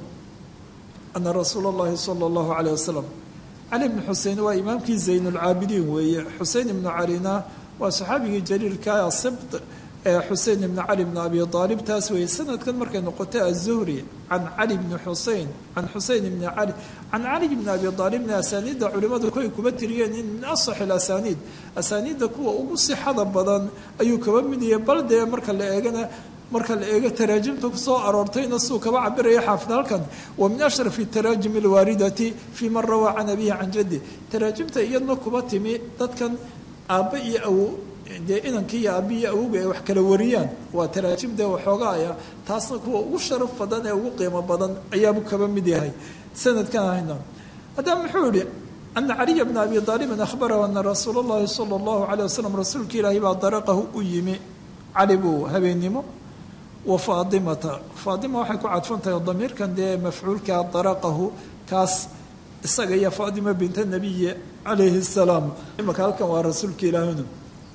ana rasuula اllahi salى اllahu عalيه wasalam cali bnu xusein waa imaamkii zayn اlcaabidiin weeye xusein ibnu calina waa saxaabigii jaliilka sibt ee xusein ibn cali bn abi aalib taas weeye sanadkan markay noqotay aلzuhri can cali bni xusein can xusein ibni cali can cali bni abi aalibna asaaniidda culimadu koy kuba tiriyeen in min asax اlasaniid asaaniidda kuwa ugu sixada badan ayuu kaba mid yahay bal dee marka la eegana marka la eego taraajimta kusoo aroortayna suu kaba cabiraya xaafid halkan wa min ashrafi taraajim alwaaridati fii man rawaa can abihi can jaddi taraajimta iyadna kuba timi dadkan aabba iyo awow dee inankii iyo aabbi iyo awowga ay wax kala wariyaan waa taraajim dee waxoogaaya taasna kuwa ugu sharaf badan ee ugu qiimo badan ayaabuu kaba mid yahay sanadkan ahayna haddaba muxuu yihi ana caliya bna abi aalibin ahbarahu ana rasuula اllahi sala اllahu alيyh wasalam rasuulka ilaahi baa daraqahu u yimi cali buu habeennimo wa faatimata faatima waxay ku cadfan tahay damiirkan dee mafcuulka daraqahu kaas isaga iyo faatima binta nabiyi calayhi الsalaam imaka halkan waa rasuulka ilaahinu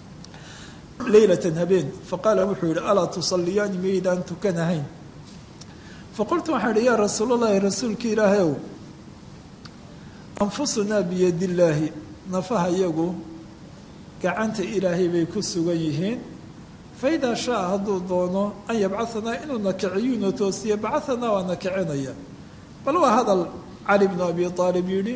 leylatan habeen faqaala wuxuu yihi alaa tusaliyaani maydaan tukanahayn faqultu waxaan ihi yaa rasuul allahi rasuulka ilaahay ow anfusunaa biyadi illaahi nafaha iyagu gacanta ilaahay bay ku sugan yihiin faidaa shaa hadduu doono an yabcahanaa inuu nakiciyuuna toosiye bacahanaa waa nakicinaya bal waa hadal cali bnu abi aalib yidhi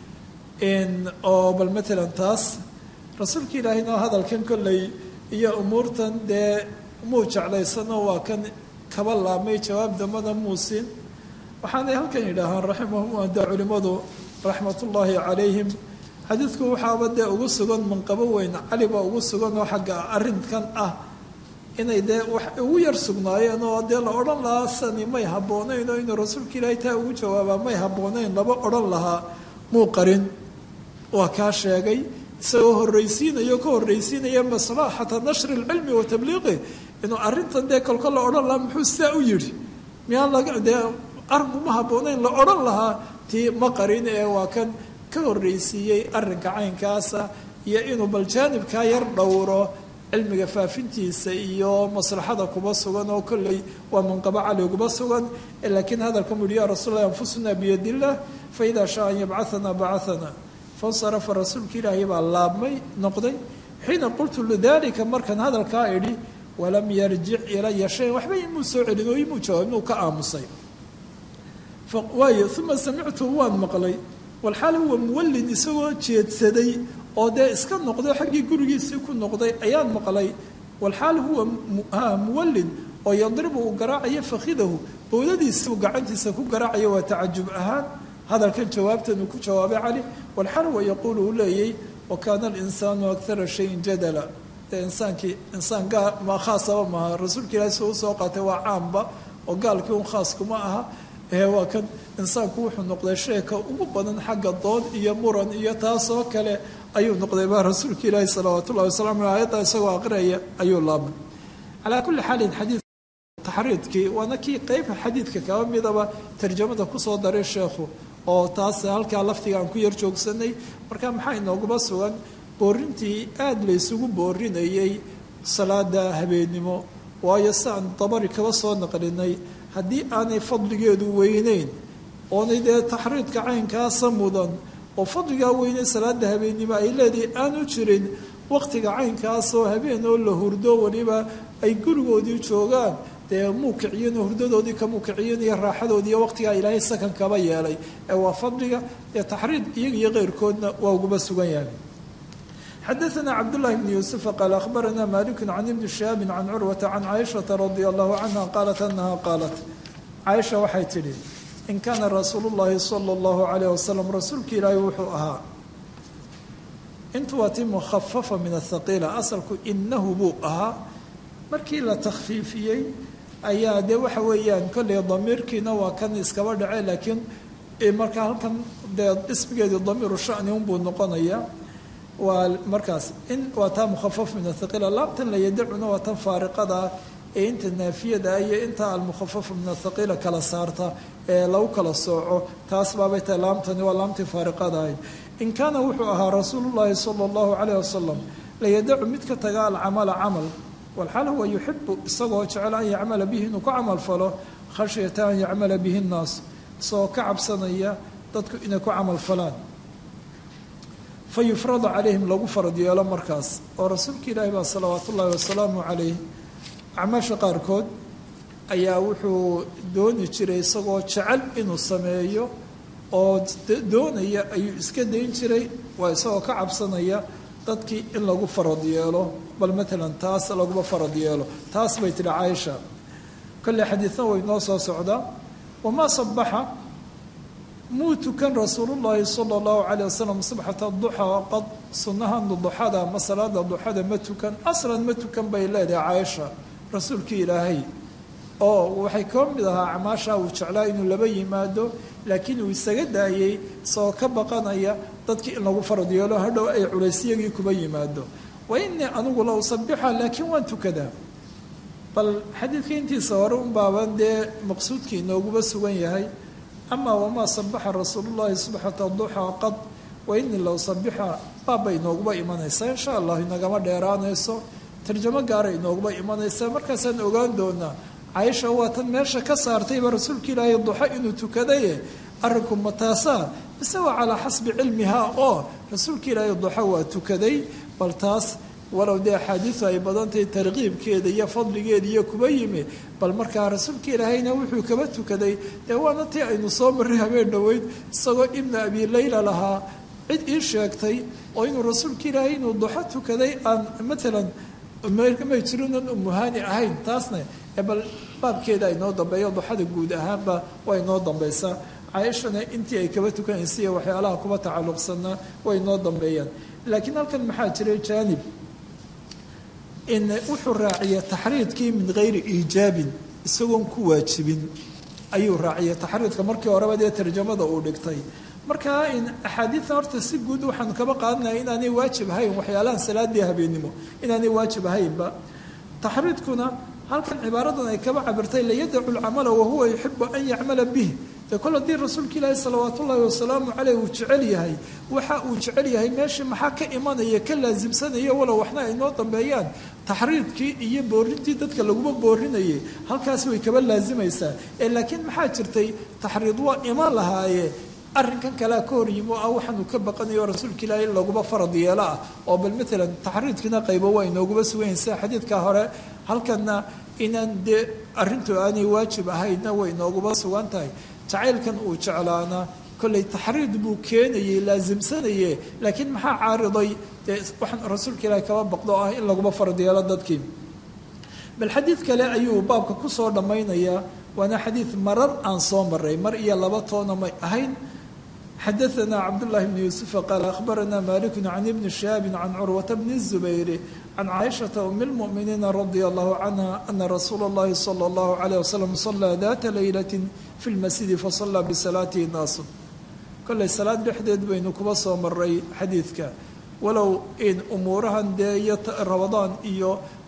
oo bal matalan taas rasuulka ilaahayna hadalkan kolley iyo umuurtan dee muu jeclaysano waa kan kaba laabmay jawaab dambana muusin waxaanay halkan yidhaahaan raximahum ada culimmadu raxmatullaahi calayhim xadiidku waxaaba dee ugu sugan manqabo weyn cali baa ugu sugan oo xagga arrinkan ah inay dee wax ugu yar sugnaayeen oo dee la odhan lahaa sani may habboonayn oo inuu rasuulka ilaahay taa ugu jawaabaa may habboonayn laba odhan lahaa muu qarin waa kaa sheegay isagoo horreysiinayo ka horreysiinaya maslaxata nashri lcilmi wa tabliiqi inuu arrintan dee kolka la odhan lahaa muxuu sidaa u yidhi miyaan laga dee arrinku ma habboonayn la odhan lahaa tii ma qarin ee waa kan ka horreysiiyey arrinka caynkaasa iyo inuu bal jaanibkaa yar dhowro cilmiga faafintiisa iyo maslaxada kuba sugan oo kolley waa manqabo cali kuba sugan laakiin hadalka mu yihi ya rasuul lah anfusuna biyad illah faidaa shaa an yabcahanaa bacahana fansarafa rasuulka ilaahay baa laabmay noqday xiina qultu lidalika markan hadalkaa idhi walam yarjic ilaya shayan waxba imuu soo celin oo imuu jawaab inuu ka aamusay waayo uma samictu waan maqlay walxaal huwa muwallin isagoo jeedsaday oo dee iska noqday xaggii gurigiisii ku noqday ayaan maqlay walxaal huwa muwallin oo yadribu uu garaacayo fakhidahu bowdadiisi uu gacantiisa ku garaacayo waa tacajub ahaan hadalkan jawaabtan uu ku jawaabay cali walxaal huwa yaquulu uu leeyay wa kaana alinsaanu akara shayin jadala dee insaankii insaan gaal ma khaasaba maaha rasuulka ilahi soo usoo qaatay waa caamba oo gaalkii un khaas kuma aha ee waa kan insaanku wuxuu noqday sheeka ugu badan xagga dood iyo muran iyo taasoo kale ayuu noqday baa rasuulka ilaahi salawaat ullahi wasalam aleh ayadda isagoo aqrinaya ayuu laabmay calaa kulli xaalin xadiid taxriidkii waana kii qeybka xadiidka kaba midaba tarjamada kusoo daray sheekhu oo taas halkaa laftiga aan ku yar joogsanay marka maxaa inooguma sugan boorintii aada la ysugu boorinayay salaada habeennimo waayo si aan dabari kaba soo naqlinay haddii aanay fadligeedu weyneyn oonay dee taxriidka caynkaasa mudan oo fadligaa weynay salaada habeennimo ay leedahay aanu jirin waqtiga caynkaasoo habeen oo la hurdo weliba ay gurigoodii joogaan dee muu kiciyan hurdadoodii kamuu kiciyan iyo raaxadoodii iyo waqtigaa ilaahay sakan kaba yeelay ee waa fadliga dee taxriid iyaga iyo keyrkoodna waa uguba sugan yahay xadaثna cabdالlahi bn yuسufa qaal akhbarana malik can ibni shihaabi can curwata can caaishaةa radi allahu canha qaalat anaha qaalat caaisha waxay tidhi in kaana rasuulu اllahi salى اllahu alayh wasalam rasuulka ilaahi wuxuu ahaa intu waa ti mukhafafa min athaqiila asalku inahu buu ahaa markii la takhfiifiyey ayaa dee waxa weeyaan kolley damiirkiina waa kan iskaba dhace laakiin markaa halkan dee ismigeedii damiiru shani unbuu noqonayaa waa markaas in waa taa mukhafaf min athaqiila laabtan la yadacuna waa tan faariqada ee inta naafiyada iyo inta almukhafafa min athaqiila kala saarta ee lagu kala sooco taas baabay tahay laamtani waa laamtii faariqada ahayd in kaana wuxuu ahaa rasuulu llaahi sala allahu calayh wasalam layadacu mid ka taga alcamala camal walxaal huwa yuxibu isagoo jecel an yacmala bihi inuu ku camal falo khashyata an yacmala bihi nnaas isagoo ka cabsanaya dadku inay ku camal falaan fa yufradu calayhim lagu farad yeelo markaas oo rasuulka ilaahi baa salawaatu ullaahi wasalaamu calayh acmaasha qaarkood ayaa wuxuu dooni jiray isagoo jecel inuu sameeyo oo doonaya ayuu iska dayn jiray waa isagoo ka cabsanaya dadkii in lagu farad yeelo bal maalan taas laguma farad yeelo taas bay tihi caaisha kolley xadiidna way noo soo socdaa wamaa sabaxa muu tukan rasuulullaahi sala allahu calayh wasalam subxata duxaa qad sunnahan duxada ama salaada duxada ma tukan aslan ma tukan bay leedahay caaisha rasuulkii ilaahay oo waxay ka mid ahaa acmaasha uu jeclaa inuu laba yimaado laakiin uu isaga daayey isagoo ka baqanaya dadkii in lagu farad yeelo hadhow ay culeysyagii kuba yimaado wa inii anigu la usabixa laakiin waan tukadaa bal xadiidka intiisa hore un baaban dee maqsuudkii inooguba sugan yahay amaa wamaa sabaxa rasuulullahi subxata duxaa qad wa inii la usabixa baabba inooguba imanaysaa insha allah inagama dheeraanayso tarjamo gaara inooguba imanaysaa markaasaan ogaan doonaa caaisha waa tan meesha ka saartayba rasuulka ilaahay duxo inuu tukadaye arrinku mataasaa mise waa calaa xasbi cilmihaa oo rasuulka ilaahay duxo waa tukaday bal taas walow dee axaadiidu ay badantahay tarkiibkeeda iyo fadligeeda iyo kuba yimi bal markaa rasuulka ilaahayna wuxuu kaba tukaday dee waana tii aynu soo marray habeen dhoweyd isagoo ibna abi layla lahaa cid ii sheegtay oo inuu rasuulka ilaahay inuu duxo tukaday aan maalan may jirinan umuhaani ahayn taasna bal baabkeeda ay noo dambeeyo duxada guud ahaanba way noo dambaysaa caaishana intii ay kaba tukanaysa waxyaalaha kuba tacalluqsanaa way noo dambeeyaan laakiin halkan maxaa jiray jaanib in wuxuu raaciyay taxriidkii min gayri iijaabin isagoon ku waajibin ayuu raaciyay taxriidka markii horeba dee tarjamada uu dhigtay markaa in axaadiidtan horta si guud waxaanu kaba qaadanaya inaanay waajib ahayn waxyaalahan salaadii habeennimo inaanay waajib ahaynba taxriidkuna halkan cibaaradan ay kaba cabirtay layadacu lcamala wahuwa yuxibu an yacmala bih dee kol haddii rasuulka ilaahi salawaat ullaahi wasalaamu caleyh uu jecel yahay waxa uu jecel yahay meeshii maxaa ka imanaya ka laasimsanaya walow waxna ay noo dambeeyaan taxriidkii iyo boorintii dadka laguma boorinayay halkaas way kaba laasimaysaa ee laakiin maxaa jirtay taxriid waa iman lahaaye arrinkan kalea ka hor yimo ah waxaanu ka baqanayo rasuulka ilaahi in laguma farad yeelo ah oo bal maalan taxriidkiina qaybo waa inooguma sugayn sida xadiidka hore halkanna inaan dee arrintu aanay waajib ahaydna way inooguma sugan tahay jacaylkan uu jeclaana kollay taxriid buu keenayey laasimsanaye laakiin maxaa caariday dee waxaan rasuulka ilaahi kaba baqdo ah in laguma farad yeelo dadkii bal xadiid kale ayuu baabka kusoo dhammaynayaa waana xadiid marar aan soo maray mar iyo laba toona may ahayn xadaثna cabdالlahi bn yuسufa qaal akhbarana maliku can ibni shihaabi can curwata bni الzubayr can caaishaةa um اlmؤminiina radia allahu canha ana rasuula اllahi salى اllahu عalيه wasalam salaa data laylat fi اlmasjidi fasalaa bisalaatihi naasu kollay salaad dhexdeed baynu kuba soo maray xadiidka walow in umuurahan dee iyo ramadaan iyo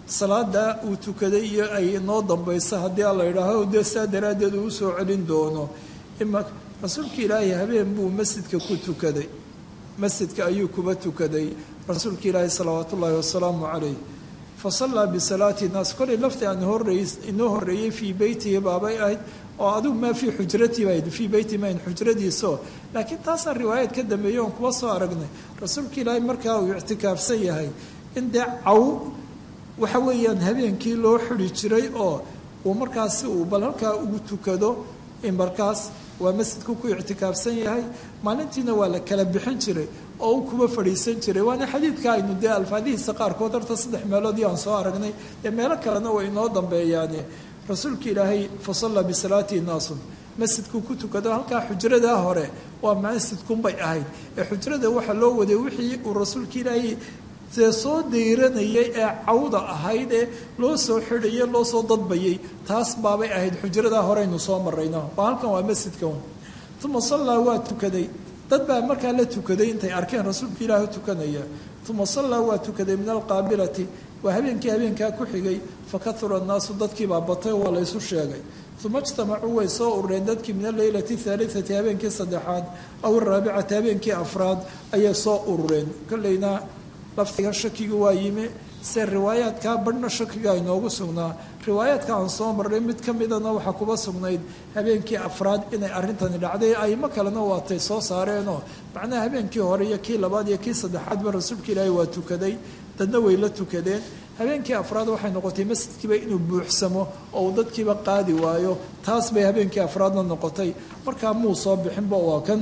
salaada uu tukaday iyo ay noo dambayso haddii a la yidhaaho dee saa daraaddeed uu usoo celin doono ima rasuulka ilaahay habeen buu masjidka ku tukaday masjidka ayuu kuba tukaday rasuulka ilaahi salawaatu ullaahi wasalaamu calayh fa sallaa bisalaati naas kolay lafti aan horreey inoo horreeyey fii beytihi baabay ahayd oo adigu maa fii xujratii bayd fii beyti mayn xujradiiso laakiin taasaa riwaayad ka dambeeyey oon kuba soo aragnay rasuulka ilaahay markaa uu ictikaafsan yahay in dee caw waxa weeyaan habeenkii loo xidi jiray oo uu markaasi uu bal halkaa ugu tukado in markaas waa masjidku ku ictikaafsan yahay maalintiina waa la kala bixin jiray oo uu kuba fadhiisan jiray waana xadiidka aynu dee alfaadihiisa qaarkood horta saddex meeloodii aan soo aragnay dee meelo kalena way inoo dambeeyaane rasuulka ilaahay fa sallaa bisalaatihi naasun masjidkuu ku tukado halkaa xujradaa hore waa masjidkunbay ahayd ee xujrada waxaa loo waday wixii uu rasuulka ilaahay see soo dayranayay ee cawda ahayd ee loo soo xidhayay loo soo dadbayay taas baabay ahayd xujradaa horeynu soo marayno waa halkan waa masjidka un uma sallaa waa tukaday dad baa markaa la tukaday intay arkeen rasuulka ilaahi tukanaya uma sallaa waa tukaday min alqaabilati waa habeenkii habeenkaa ku xigay fakahura annaasu dadkiibaa batay waa laysu sheegay uma ijtamacuu way soo urureen dadkii min aleylati haaliati habeenkii saddexaad aw araabicati habeenkii afraad ayay soo urureen kolleyna lafdiga shakiga waa yimi se riwaayaadkaa badhna shakiga inoogu sugnaa riwaayaadka aan soo marray mid ka midana waxaa kuba sugnayd habeenkii afraad inay arrintani dhacday aimo kalena waatay soo saareenoo macnaha habeenkii hore iyo kii labaad iyo kii saddexaadba rasuulka ilaahi waa tukaday dadna way la tukadeen habeenkii afraad waxay noqotay masjidkiiba inuu buuxsamo oo uu dadkiiba qaadi waayo taas bay habeenkii afraadna noqotay markaa muu soo bixinba waa kan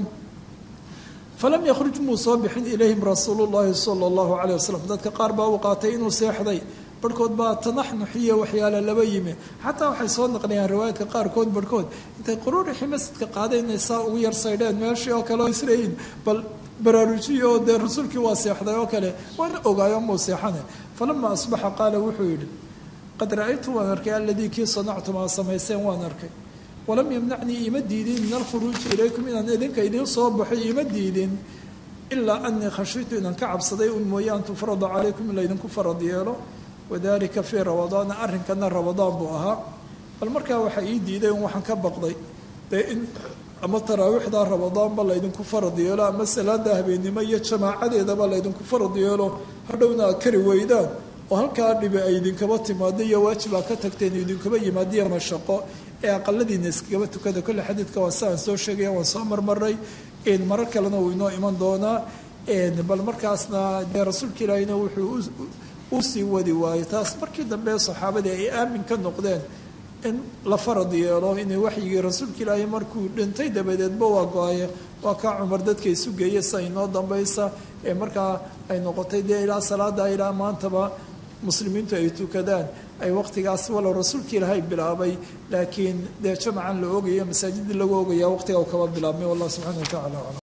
falam yakhruj muu soo bixin ilayhim rasuulu llaahi sala allahu caleyh wasalam dadka qaar baa uu qaatay inuu seexday barhkood baa tanaxnuxiyo waxyaale laba yimi xataa waxay soo naqliyaan riwaayaadka qaarkood barhkood intay quruurixii masjidka qaadeen inay saa ugu yar saydheen meeshii oo kale oo isleeyihin bal baraarujiyo oo dee rasuulkii waa seexday oo kale waana ogaayo muu seexane falama asbaxa qaala wuxuu yidhi qad ra-aytu waan arkay aladii kii sanactum aa samayseen waan arkay walam yamnacnii ima diidin min alkhuruuji ilaykum inaan idinka idiin soo baxo ima diidin ilaa anii khashitu inaan ka cabsaday un mooye an tufrada calaykum in laydinku farad yeelo wadalika fii ramadaana arrinkana ramadaan buu ahaa bal markaa waxaa ii diiday un waxaan ka baqday dee in ama taraawiixdaa ramadaanba laydinku farad yeelo ama salaada habeennimo iyo jamaacadeedaba laydinku farad yeelo hadhowna aad kari weydaan oo halkaa dhibi ay idinkaba timaado iyo waajib aa ka tagteen idinkaba yimaadiya mashaqo ee aqaladiina iskagaba tukada kolle xadiidka waa si aan soo sheegaya waan soo marmaray marar kalena wuu inoo iman doonaa bal markaasna dee rasuulka ilaahina wuxuu u sii wadi waayey taas markii dambe saxaabadii ay aamin ka noqdeen in la farad yeelo inay waxyigii rasuulka ilaahay markuu dhintay dabadeedba waa go-aye waa kaa cumar dadka isu geeya sa inoo dambaysa ee markaa ay noqotay dee ilaa salaada ilaa maantaba muslimiintu ay tukadaan ay waqtigaas walow rasuulka ilaahay bilaabay laakiin dee jamacan la oogaya masaajidii lagu oogaya waqtiga u kaba bilaabmay wallah subxana wa tacala aclam